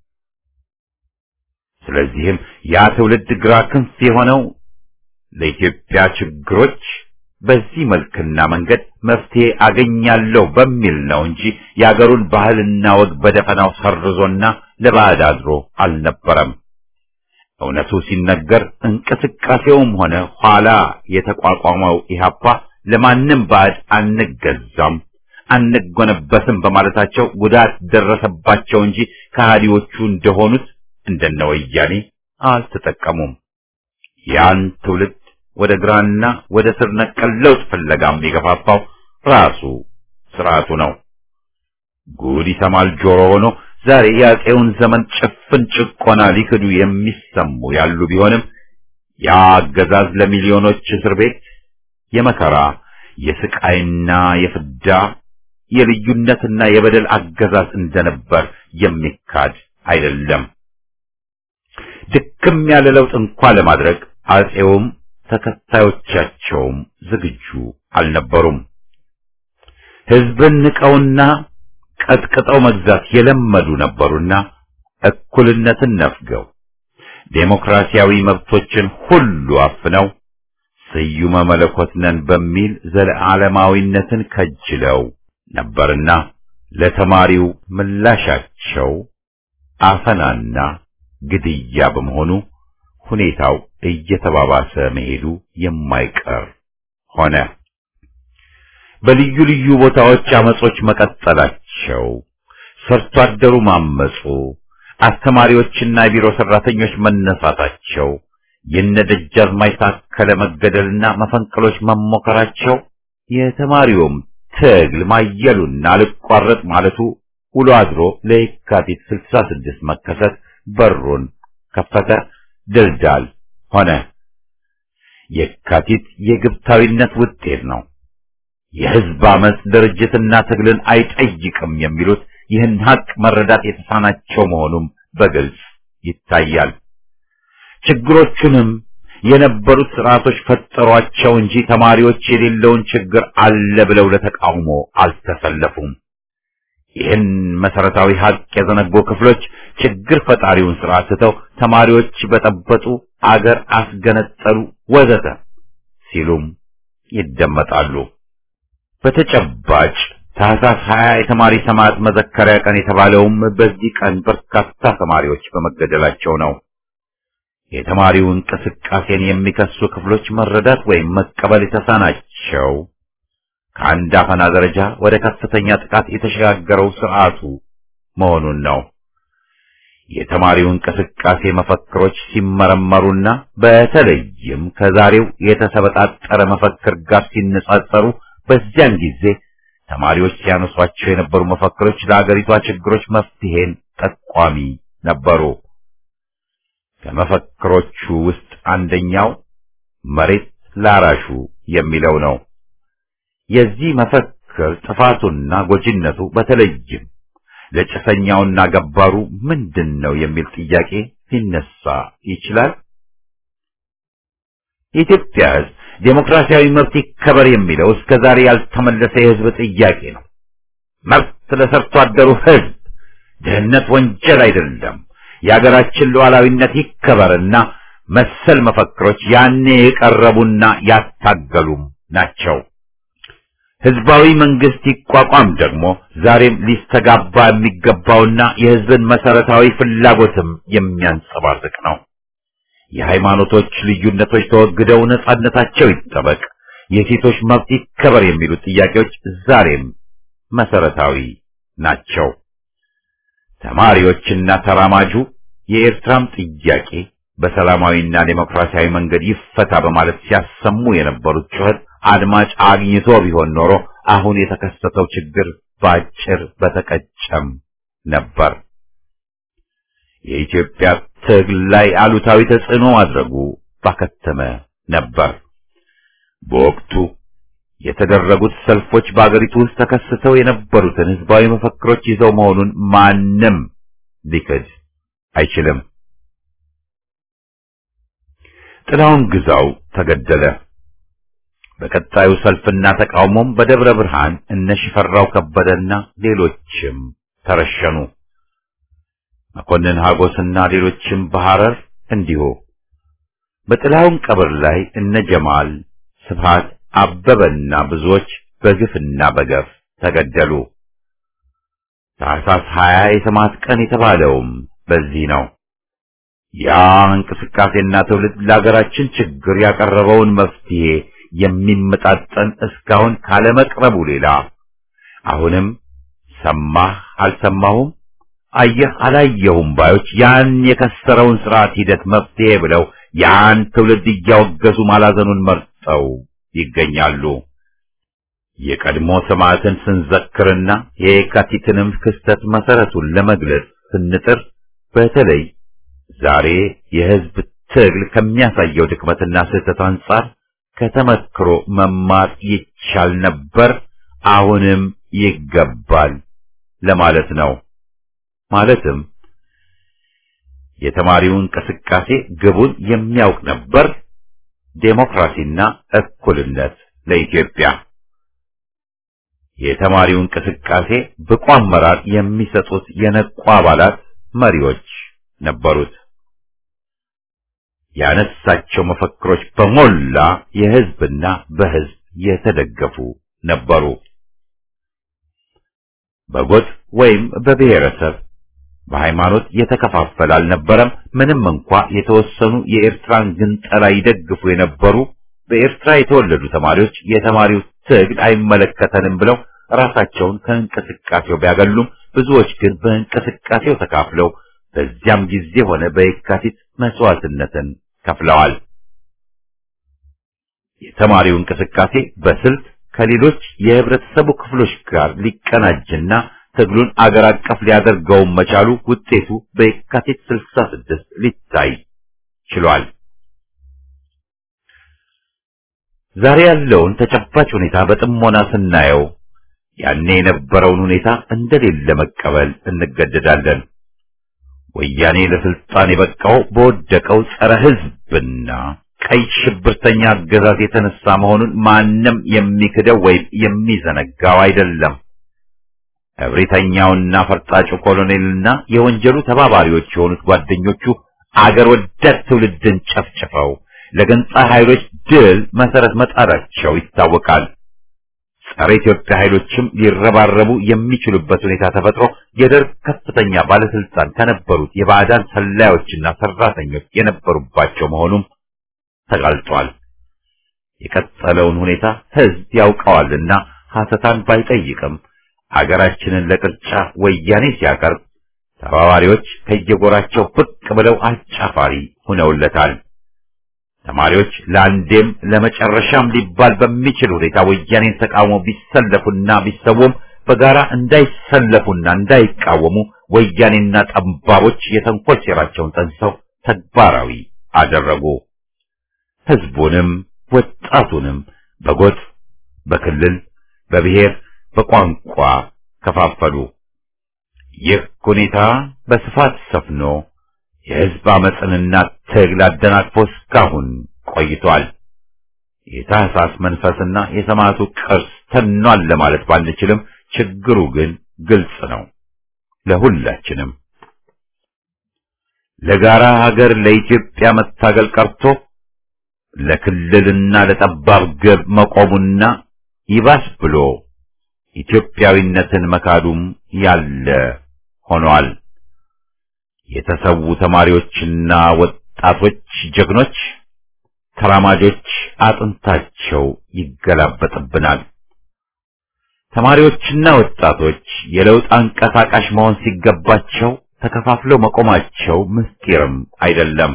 ስለዚህም ያ ትውልድ ግራ ክንፍ የሆነው ለኢትዮጵያ ችግሮች በዚህ መልክና መንገድ መፍትሄ አገኛለሁ በሚል ነው እንጂ የአገሩን ባህልና ወግ በደፈናው ሰርዞና ለባዕድ አድሮ አልነበረም። እውነቱ ሲነገር እንቅስቃሴውም ሆነ ኋላ የተቋቋመው ኢህአፓ ለማንም ባዕድ አንገዛም፣ አንጎነበስም በማለታቸው ጉዳት ደረሰባቸው እንጂ ከሃዲዎቹ እንደሆኑት እንደነ ወያኔ አልተጠቀሙም። ያን ትውልድ ወደ ግራና ወደ ስር ነቀል ለውጥ ፍለጋም የገፋፋው ራሱ ስርዓቱ ነው። ጉድ ይሰማል ጆሮ ሆኖ ዛሬ የአፄውን ዘመን ጭፍን ጭቆና ሊክዱ የሚሰሙ ያሉ ቢሆንም ያ አገዛዝ ለሚሊዮኖች እስር ቤት የመከራ የስቃይና የፍዳ የልዩነትና የበደል አገዛዝ እንደነበር የሚካድ አይደለም። ድክም ያለ ለውጥ እንኳ ለማድረግ አፄውም ተከታዮቻቸውም ዝግጁ አልነበሩም። ሕዝብን ንቀውና ቀጥቅጠው መግዛት የለመዱ ነበሩና እኩልነትን ነፍገው ዴሞክራሲያዊ መብቶችን ሁሉ አፍነው ስዩመ መለኮት ነን በሚል ዘለዓለማዊነትን ከጅለው ነበርና ለተማሪው ምላሻቸው አፈናና ግድያ በመሆኑ ሁኔታው እየተባባሰ መሄዱ የማይቀር ሆነ። በልዩ ልዩ ቦታዎች አመጾች መቀጠላቸው፣ ሰርቶ አደሩ ማመጹ፣ አስተማሪዎችና የቢሮ ሰራተኞች መነሳታቸው፣ የነደጃዝማች ታከለ መገደልና መፈንቅሎች መሞከራቸው፣ የተማሪውም ትግል ማየሉና አልቋረጥ ማለቱ ውሎ አድሮ ለየካቲት 66 መከሰት በሩን ከፈተ። ድልዳል ሆነ። የካቲት የግብታዊነት ውጤት ነው። የህዝብ አመፅ ድርጅትና ትግልን አይጠይቅም የሚሉት ይህን ሀቅ መረዳት የተሳናቸው መሆኑም በግልጽ ይታያል። ችግሮቹንም የነበሩት ስርዓቶች ፈጠሯቸው እንጂ ተማሪዎች የሌለውን ችግር አለ ብለው ለተቃውሞ አልተሰለፉም። ይህን መሰረታዊ ሀቅ የዘነጉ ክፍሎች ችግር ፈጣሪውን ስርዓት ትተው ተማሪዎች በጠበጡ፣ አገር አስገነጠሉ፣ ወዘተ ሲሉም ይደመጣሉ። በተጨባጭ ታህሳስ ሀያ የተማሪ ሰማዕት መዘከሪያ ቀን የተባለውም በዚህ ቀን በርካታ ተማሪዎች በመገደላቸው ነው። የተማሪው እንቅስቃሴን የሚከሱ ክፍሎች መረዳት ወይም መቀበል የተሳናቸው ከአንድ አፈና ደረጃ ወደ ከፍተኛ ጥቃት የተሸጋገረው ስርዓቱ መሆኑን ነው። የተማሪው እንቅስቃሴ መፈክሮች ሲመረመሩና በተለይም ከዛሬው የተሰበጣጠረ መፈክር ጋር ሲነጻጸሩ በዚያን ጊዜ ተማሪዎች ሲያነሷቸው የነበሩ መፈክሮች ለአገሪቷ ችግሮች መፍትሄን ጠቋሚ ነበሩ። ከመፈክሮቹ ውስጥ አንደኛው መሬት ላራሹ የሚለው ነው። የዚህ መፈክር ጥፋቱና ጎጂነቱ በተለይም ለጭሰኛውና ገባሩ ምንድን ነው የሚል ጥያቄ ሊነሳ ይችላል። የኢትዮጵያ ሕዝብ ዴሞክራሲያዊ መብት ይከበር የሚለው እስከ ዛሬ ያልተመለሰ የሕዝብ ጥያቄ ነው። መብት ለሰርቶ አደሩ ሕዝብ፣ ድህነት ወንጀል አይደለም፣ የሀገራችን ሉዓላዊነት ይከበርና መሰል መፈክሮች ያኔ የቀረቡና ያታገሉም ናቸው። ህዝባዊ መንግስት ይቋቋም ደግሞ ዛሬም ሊስተጋባ የሚገባውና የህዝብን መሰረታዊ ፍላጎትም የሚያንጸባርቅ ነው። የሃይማኖቶች ልዩነቶች ተወግደው ነጻነታቸው ይጠበቅ፣ የሴቶች መብት ይከበር የሚሉት ጥያቄዎች ዛሬም መሰረታዊ ናቸው። ተማሪዎችና ተራማጁ የኤርትራም ጥያቄ በሰላማዊና ዴሞክራሲያዊ መንገድ ይፈታ በማለት ሲያሰሙ የነበሩት ጩኸት አድማጭ አግኝቶ ቢሆን ኖሮ አሁን የተከሰተው ችግር ባጭር በተቀጨም ነበር። የኢትዮጵያ ትግል ላይ አሉታዊ ተጽዕኖ ማድረጉ ባከተመ ነበር። በወቅቱ የተደረጉት ሰልፎች በአገሪቱ ውስጥ ተከስተው የነበሩትን ህዝባዊ መፈክሮች ይዘው መሆኑን ማንም ሊክድ አይችልም። ጥላውን ግዛው ተገደለ። በቀጣዩ ሰልፍና ተቃውሞም በደብረ ብርሃን እነ ሽፈራው ከበደና ሌሎችም ተረሸኑ። መኮንን ሀጎስና ሌሎችም በሐረር እንዲሁ። በጥላውን ቀብር ላይ እነ ጀማል ስብሃት አበበና ብዙዎች በግፍና በገፍ ተገደሉ። ታህሳስ 20 የሰማዕት ቀን የተባለውም በዚህ ነው። ያ እንቅስቃሴና ትውልድ ለሀገራችን ችግር ያቀረበውን መፍትሄ የሚመጣጠን እስካሁን ካለመቅረቡ ሌላ አሁንም ሰማህ አልሰማሁም፣ አየህ አላየሁም ባዮች ያን የከሰረውን ስርዓት ሂደት መፍትሄ ብለው ያን ትውልድ እያወገዙ ማላዘኑን መርጠው ይገኛሉ። የቀድሞ ሰማዕትን ስንዘክርና የየካቲትንም ክስተት መሰረቱን ለመግለጽ ስንጥር በተለይ ዛሬ የህዝብ ትግል ከሚያሳየው ድክመትና ስህተት አንጻር ከተመክሮ መማር ይቻል ነበር፣ አሁንም ይገባል ለማለት ነው። ማለትም የተማሪው እንቅስቃሴ ግቡን የሚያውቅ ነበር፣ ዴሞክራሲና እኩልነት ለኢትዮጵያ። የተማሪው እንቅስቃሴ ብቁ አመራር የሚሰጡት የነቁ አባላት መሪዎች ነበሩት። ያነሳቸው መፈክሮች በሞላ የህዝብና በህዝብ የተደገፉ ነበሩ። በጎጥ ወይም በብሔረሰብ በሃይማኖት የተከፋፈለ አልነበረም። ምንም እንኳ የተወሰኑ የኤርትራን ግንጠላ ይደግፉ የነበሩ በኤርትራ የተወለዱ ተማሪዎች የተማሪው ትግል አይመለከተንም ብለው ራሳቸውን ከእንቅስቃሴው ቢያገሉም ብዙዎች ግን በእንቅስቃሴው ተካፍለው በዚያም ጊዜ ሆነ በየካቲት መስዋዕትነትን ከፍለዋል። የተማሪው እንቅስቃሴ በስልት ከሌሎች የህብረተሰቡ ክፍሎች ጋር ሊቀናጅና ትግሉን አገር አቀፍ ሊያደርገውም መቻሉ ውጤቱ በየካቲት 66 ሊታይ ችሏል። ዛሬ ያለውን ተጨባጭ ሁኔታ በጥሞና ስናየው ያኔ የነበረውን ሁኔታ እንደሌለ መቀበል እንገደዳለን። ወያኔ ለስልጣን የበቃው በወደቀው ጸረ ህዝብና ቀይ ሽብርተኛ አገዛዝ የተነሳ መሆኑን ማንም የሚክደው ወይም የሚዘነጋው አይደለም። እብሪተኛውና ፈርጣጩ ኮሎኔልና የወንጀሉ ተባባሪዎች የሆኑት ጓደኞቹ አገር ወዳድ ትውልድን ጨፍጭፈው ለገንጻ ኃይሎች ድል መሰረት መጣዳቸው ይታወቃል። ጸረ ኢትዮጵያ ኃይሎችም ሊረባረቡ የሚችሉበት ሁኔታ ተፈጥሮ የደርግ ከፍተኛ ባለስልጣን ከነበሩት የባዕዳን ሰላዮችና ሰራተኞች የነበሩባቸው መሆኑም ተጋልጧል። የቀጠለውን ሁኔታ ህዝብ ያውቀዋልና ሐሰታን ባይጠይቅም አገራችንን ለቅርጫ ወያኔ ሲያቀርብ ተባባሪዎች ከየጎራቸው ብቅ ብለው አጫፋሪ ሆነውለታል። ተማሪዎች ለአንዴም ለመጨረሻም ሊባል በሚችል ሁኔታ ወያኔን ተቃውሞ ቢሰለፉና ቢሰውም በጋራ እንዳይሰለፉና እንዳይቃወሙ ወያኔና ጠባቦች የተንኮል ሴራቸውን ጠንሰው ተግባራዊ አደረጉ። ህዝቡንም ወጣቱንም በጎጥ፣ በክልል፣ በብሔር፣ በቋንቋ ከፋፈሉ። ይህ ሁኔታ በስፋት ሰፍኖ የህዝብ አመፅንና ትግል አደናቅፎ እስካሁን ቆይቷል። የታህሳስ መንፈስና የሰማዕቱ ቅርስ ተኗል ለማለት ባንችልም ችግሩ ግን ግልጽ ነው ለሁላችንም። ለጋራ ሀገር ለኢትዮጵያ መታገል ቀርቶ ለክልልና ለጠባብ ግብ መቆሙና ይባስ ብሎ ኢትዮጵያዊነትን መካዱም ያለ ሆኗል። የተሰዉ ተማሪዎችና ወጣቶች ጀግኖች ተራማጆች አጥንታቸው ይገላበጥብናል። ተማሪዎችና ወጣቶች የለውጥ አንቀሳቃሽ መሆን ሲገባቸው ተከፋፍለው መቆማቸው ምስጢርም አይደለም።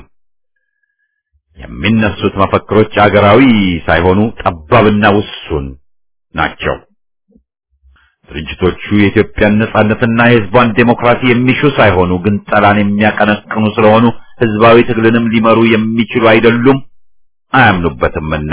የሚነሱት መፈክሮች አገራዊ ሳይሆኑ ጠባብና ውሱን ናቸው። ድርጅቶቹ የኢትዮጵያን ነጻነትና የሕዝቧን ዴሞክራሲ የሚሹ ሳይሆኑ ግን ጠላን የሚያቀነቅኑ ስለሆኑ ሕዝባዊ ትግልንም ሊመሩ የሚችሉ አይደሉም፣ አያምኑበትምና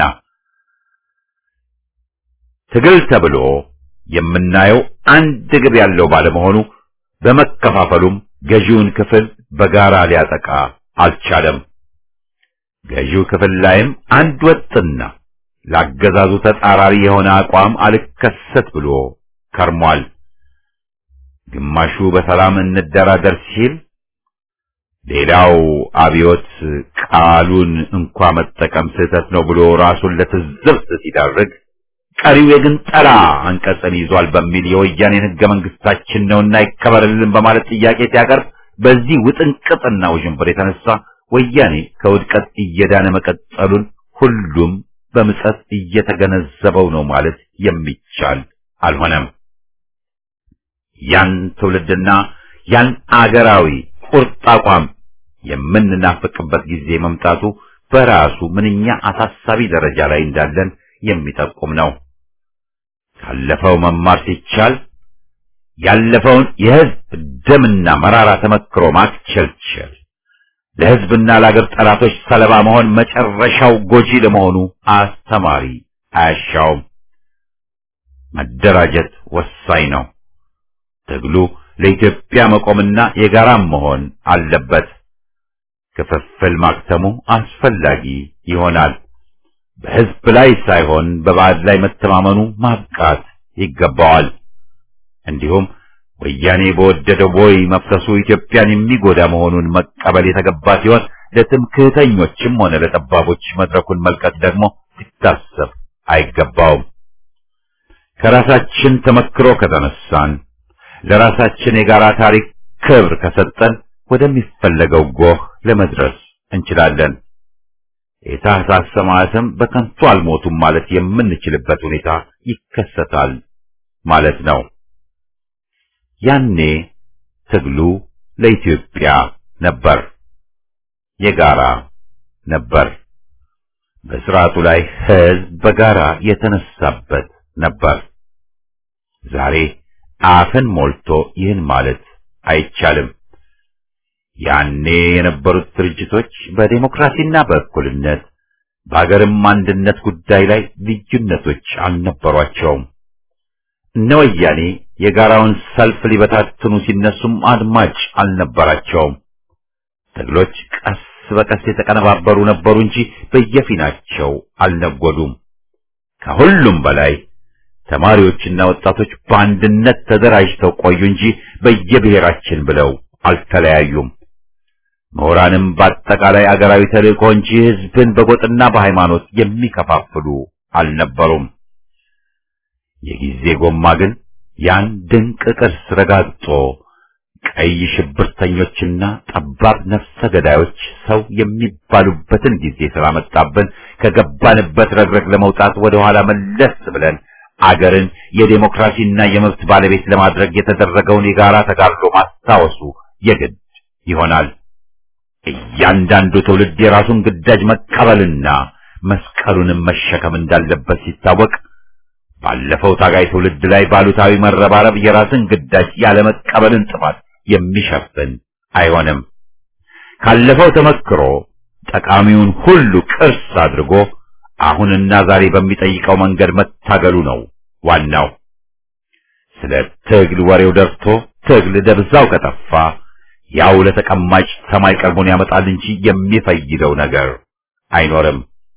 ትግል ተብሎ የምናየው አንድ ግብ ያለው ባለመሆኑ በመከፋፈሉም ገዢውን ክፍል በጋራ ሊያጠቃ አልቻለም። ገዢው ክፍል ላይም አንድ ወጥና ላገዛዙ ተጻራሪ የሆነ አቋም አልከሰት ብሎ ከርሟል። ግማሹ በሰላም እንደራደር ሲል፣ ሌላው አብዮት ቃሉን እንኳ መጠቀም ስህተት ነው ብሎ ራሱን ለትዝብት ሲዳርግ ቀሪው የግንጠላ አንቀጽን ይዟል በሚል የወያኔን ሕገ መንግስታችን ነውና ይከበርልን በማለት ጥያቄ ሲያቀርብ በዚህ ውጥንቅጥና ውዥንብር የተነሳ ወያኔ ከውድቀት እየዳነ መቀጠሉን ሁሉም በምጸት እየተገነዘበው ነው ማለት የሚቻል አልሆነም። ያን ትውልድና ያን አገራዊ ቁርጥ አቋም የምንናፍቅበት ጊዜ መምጣቱ በራሱ ምንኛ አሳሳቢ ደረጃ ላይ እንዳለን የሚጠቁም ነው። ካለፈው መማር ሲቻል ያለፈውን የህዝብ ደምና መራራ ተመክሮ ማክቸልቸል ለህዝብና ለአገር ጠላቶች ሰለባ መሆን መጨረሻው ጎጂ ለመሆኑ አስተማሪ አያሻውም። መደራጀት ወሳኝ ነው። ትግሉ ለኢትዮጵያ መቆምና የጋራም መሆን አለበት። ክፍፍል ማክተሙ አስፈላጊ ይሆናል። በህዝብ ላይ ሳይሆን በባዕድ ላይ መተማመኑ ማብቃት ይገባዋል። እንዲሁም ወያኔ በወደደው ቦይ መፍሰሱ ኢትዮጵያን የሚጎዳ መሆኑን መቀበል የተገባ ሲሆን ለትምክህተኞችም ሆነ ለጠባቦች መድረኩን መልቀቅ ደግሞ ሊታሰብ አይገባውም። ከራሳችን ተመክሮ ከተነሳን ለራሳችን የጋራ ታሪክ ክብር ከሰጠን ወደሚፈለገው ጎህ ለመድረስ እንችላለን። የታህሳስ ሰማዕትም በከንቱ አልሞቱም ማለት የምንችልበት ሁኔታ ይከሰታል ማለት ነው። ያኔ ትግሉ ለኢትዮጵያ ነበር፣ የጋራ ነበር። በስርዓቱ ላይ ህዝብ በጋራ የተነሳበት ነበር። ዛሬ አፍን ሞልቶ ይህን ማለት አይቻልም። ያኔ የነበሩት ድርጅቶች በዴሞክራሲና በእኩልነት በሀገርም አንድነት ጉዳይ ላይ ልዩነቶች አልነበሯቸውም። እነ ወያኔ የጋራውን ሰልፍ ሊበታትኑ ሲነሱም አድማጭ አልነበራቸውም። ትግሎች ቀስ በቀስ የተቀነባበሩ ነበሩ እንጂ በየፊናቸው አልነጎዱም። ከሁሉም በላይ ተማሪዎችና ወጣቶች በአንድነት ተደራጅተው ቆዩ እንጂ በየብሔራችን ብለው አልተለያዩም። ምሁራንም በአጠቃላይ አገራዊ ተልእኮ እንጂ ህዝብን በጎጥና በሃይማኖት የሚከፋፍሉ አልነበሩም። የጊዜ ጎማ ግን ያን ድንቅ ቅርስ ረጋግጦ ቀይ ሽብርተኞችና ጠባብ ነፍሰ ገዳዮች ሰው የሚባሉበትን ጊዜ ስላመጣብን ከገባንበት ረግረግ ለመውጣት ወደ ኋላ መለስ ብለን አገርን የዴሞክራሲና የመብት ባለቤት ለማድረግ የተደረገውን የጋራ ተጋድሎ ማስታወሱ የግድ ይሆናል። እያንዳንዱ ትውልድ የራሱን ግዳጅ መቀበልና መስቀሉንም መሸከም እንዳለበት ሲታወቅ ባለፈው ታጋይ ትውልድ ላይ ባሉታዊ መረባረብ የራስን ግዳጅ ያለመቀበልን ጥፋት የሚሸፍን አይሆንም። ካለፈው ተመክሮ ጠቃሚውን ሁሉ ቅርስ አድርጎ አሁንና ዛሬ በሚጠይቀው መንገድ መታገሉ ነው ዋናው። ስለ ትግል ወሬው ደርቶ ትግል ደብዛው ከጠፋ ያው ለተቀማጭ ሰማይ ቀርቦን ያመጣል እንጂ የሚፈይደው ነገር አይኖርም።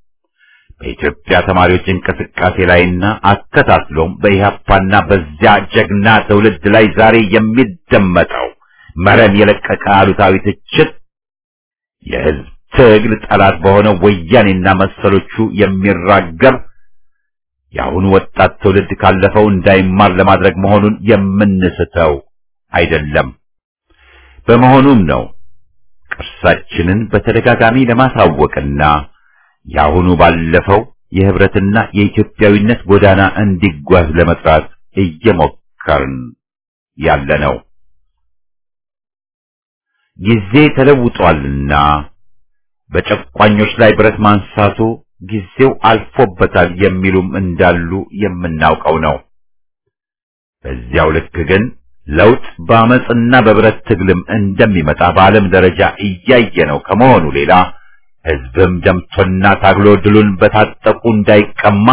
በኢትዮጵያ ተማሪዎች እንቅስቃሴ ላይና አከታትሎም በኢህአፓና በዚያ ጀግና ትውልድ ላይ ዛሬ የሚደመጠው መረን የለቀቀ አሉታዊ ትችት የህዝብ ትግል ጠላት በሆነው ወያኔና መሰሎቹ የሚራገብ የአሁኑ ወጣት ትውልድ ካለፈው እንዳይማር ለማድረግ መሆኑን የምንስተው አይደለም። በመሆኑም ነው ቅርሳችንን በተደጋጋሚ ለማሳወቅና የአሁኑ ባለፈው የህብረትና የኢትዮጵያዊነት ጎዳና እንዲጓዝ ለመጥራት እየሞከርን ያለ ነው። ጊዜ ተለውጧልና በጨቋኞች ላይ ብረት ማንሳቱ ጊዜው አልፎበታል የሚሉም እንዳሉ የምናውቀው ነው። በዚያው ልክ ግን ለውጥ በአመፅና በብረት ትግልም እንደሚመጣ በዓለም ደረጃ እያየ ነው ከመሆኑ ሌላ ህዝብም ደምቶና ታግሎ ድሉን በታጠቁ እንዳይቀማ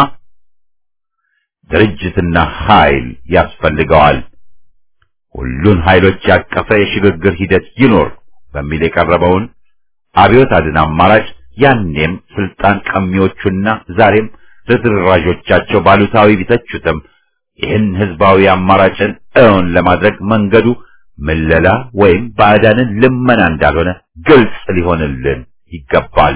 ድርጅትና ኃይል ያስፈልገዋል። ሁሉን ኃይሎች ያቀፈ የሽግግር ሂደት ይኖር በሚል የቀረበውን አብዮት አድን አማራጭ ያኔም ስልጣን ቀሚዎቹና ዛሬም ርዝራዦቻቸው ባሉታዊ ቢተቹትም ይህን ህዝባዊ አማራጭን እውን ለማድረግ መንገዱ ምለላ ወይም ባዕዳንን ልመና እንዳልሆነ ግልጽ ሊሆንልን ይገባል።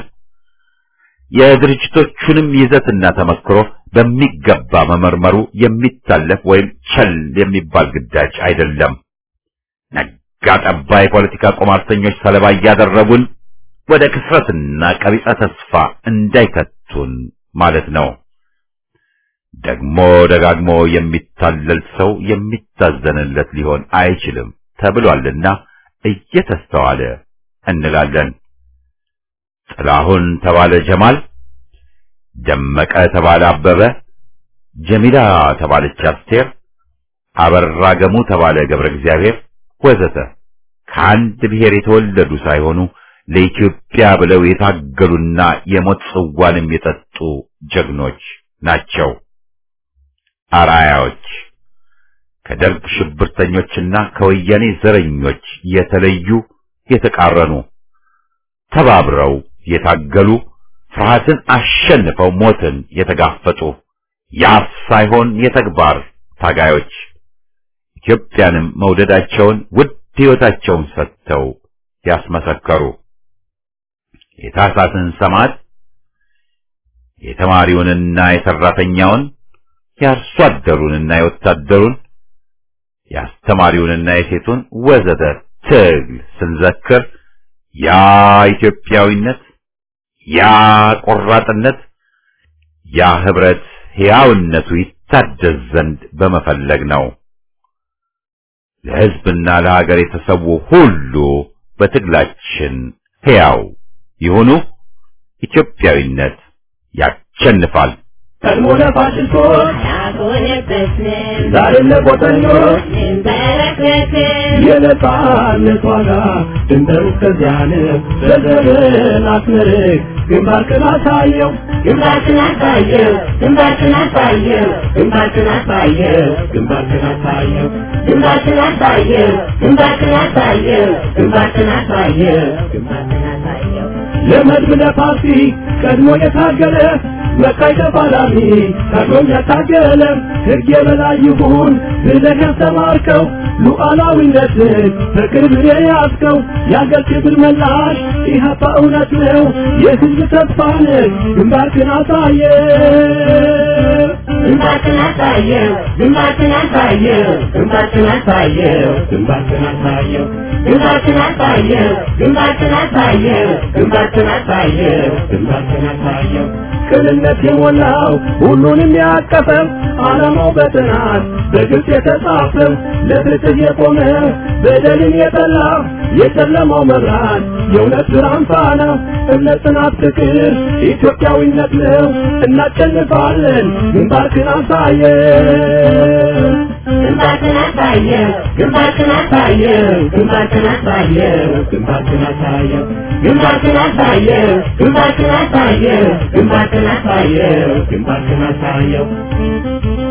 የድርጅቶቹንም ይዘትና ተመክሮ በሚገባ መመርመሩ የሚታለፍ ወይም ቸል የሚባል ግዳጅ አይደለም። ነጋ ጠባ የፖለቲካ ቁማርተኞች ሰለባ እያደረጉን ወደ ክስረትና ቀቢጸ ተስፋ እንዳይከቱን ማለት ነው። ደግሞ ደጋግሞ የሚታለል ሰው የሚታዘንለት ሊሆን አይችልም ተብሏልና እየተስተዋለ እንላለን። ጥላሁን ተባለ ጀማል፣ ደመቀ ተባለ አበበ፣ ጀሚላ ተባለች አስቴር፣ አበራ ገሙ ተባለ ገብረ እግዚአብሔር ወዘተ ከአንድ ብሔር የተወለዱ ሳይሆኑ ለኢትዮጵያ ብለው የታገሉና የሞት ጽዋንም የጠጡ ጀግኖች ናቸው። አራያዎች ከደርግ ሽብርተኞችና ከወያኔ ዘረኞች የተለዩ የተቃረኑ ተባብረው የታገሉ ፍርሃትን አሸንፈው ሞትን የተጋፈጡ የአፍ ሳይሆን የተግባር ታጋዮች ኢትዮጵያንም መውደዳቸውን ውድ ሕይወታቸውን ሰጥተው ያስመሰከሩ የታሳትን ሰማዕት የተማሪውንና የሰራተኛውን የአርሶ አደሩንና የወታደሩን የአስተማሪውንና የሴቱን ወዘተ ትግል ስንዘክር ያ ኢትዮጵያዊነት፣ ያ ቆራጥነት፣ ያ ህብረት ሕያውነቱ ይታደስ ዘንድ በመፈለግ ነው። ለሕዝብና ለሀገር የተሰዉ ሁሉ በትግላችን ሕያው ይሁኑ። ኢትዮጵያዊነት ያሸንፋል። ቀድሞ ለፋሽስቶች ዛሬም ለቆጠኞች የነጻነት ዋጋ ድንበሩ እስከዚያ ነው። ዘርዘርን አስመርቅ ግንባርክን አሳየው ግንባርክን አሳየው ግንባርክን አሳየው ግንባርክን አሳየው ግንባርክን አሳየው ግንባርክን አሳየው ግንባርክን አሳየው ግንባርክን አሳየው ግንባርክን አሳየው ለመድብ ለፓርቲ ቀድሞ የታገለ መካይ ተፋላሚ ቀድሞም ያታገለ ሕግ የበላይ ይሁን ብለህ ያስተማርከው ሉዓላዊነትን በቅርብ የያዝከው የአገር ክብር መላሽ ኢህአፓ እውነት ነው የሕዝብ ተስፋ ነህ ግንባርክን አሳየ ግንባርክን አሳየው ግንባርክን አሳየው ግንባርክን አሳየው ግንባርክን አሳየው ግንባርክን አሳየው ግንባርክን አሳየው ግንባርክን አሳየው ግንባርክን አሳየው ቅንነት የሞላው ሁሉንም ያቀፈው ዓላማው በጥናት በግልጽ የተጻፈው ለፍትህ የቆመ በደልን የጠላ የጨለማው መብራት የእውነት ብርሃን ፋና እምነት፣ ጽናት፣ ፍቅር ኢትዮጵያዊነት ነው። እናሸንፋለን። ግንባርክን አሳየው ግንባርክን አሳየው ግንባርክን አሳየው ግንባርክን አሳየው ግንባርክን አሳየው ግንባርክን አሳየው ግንባርክን አሳየው ግንባርክን አሳየው ግንባርክን አሳየው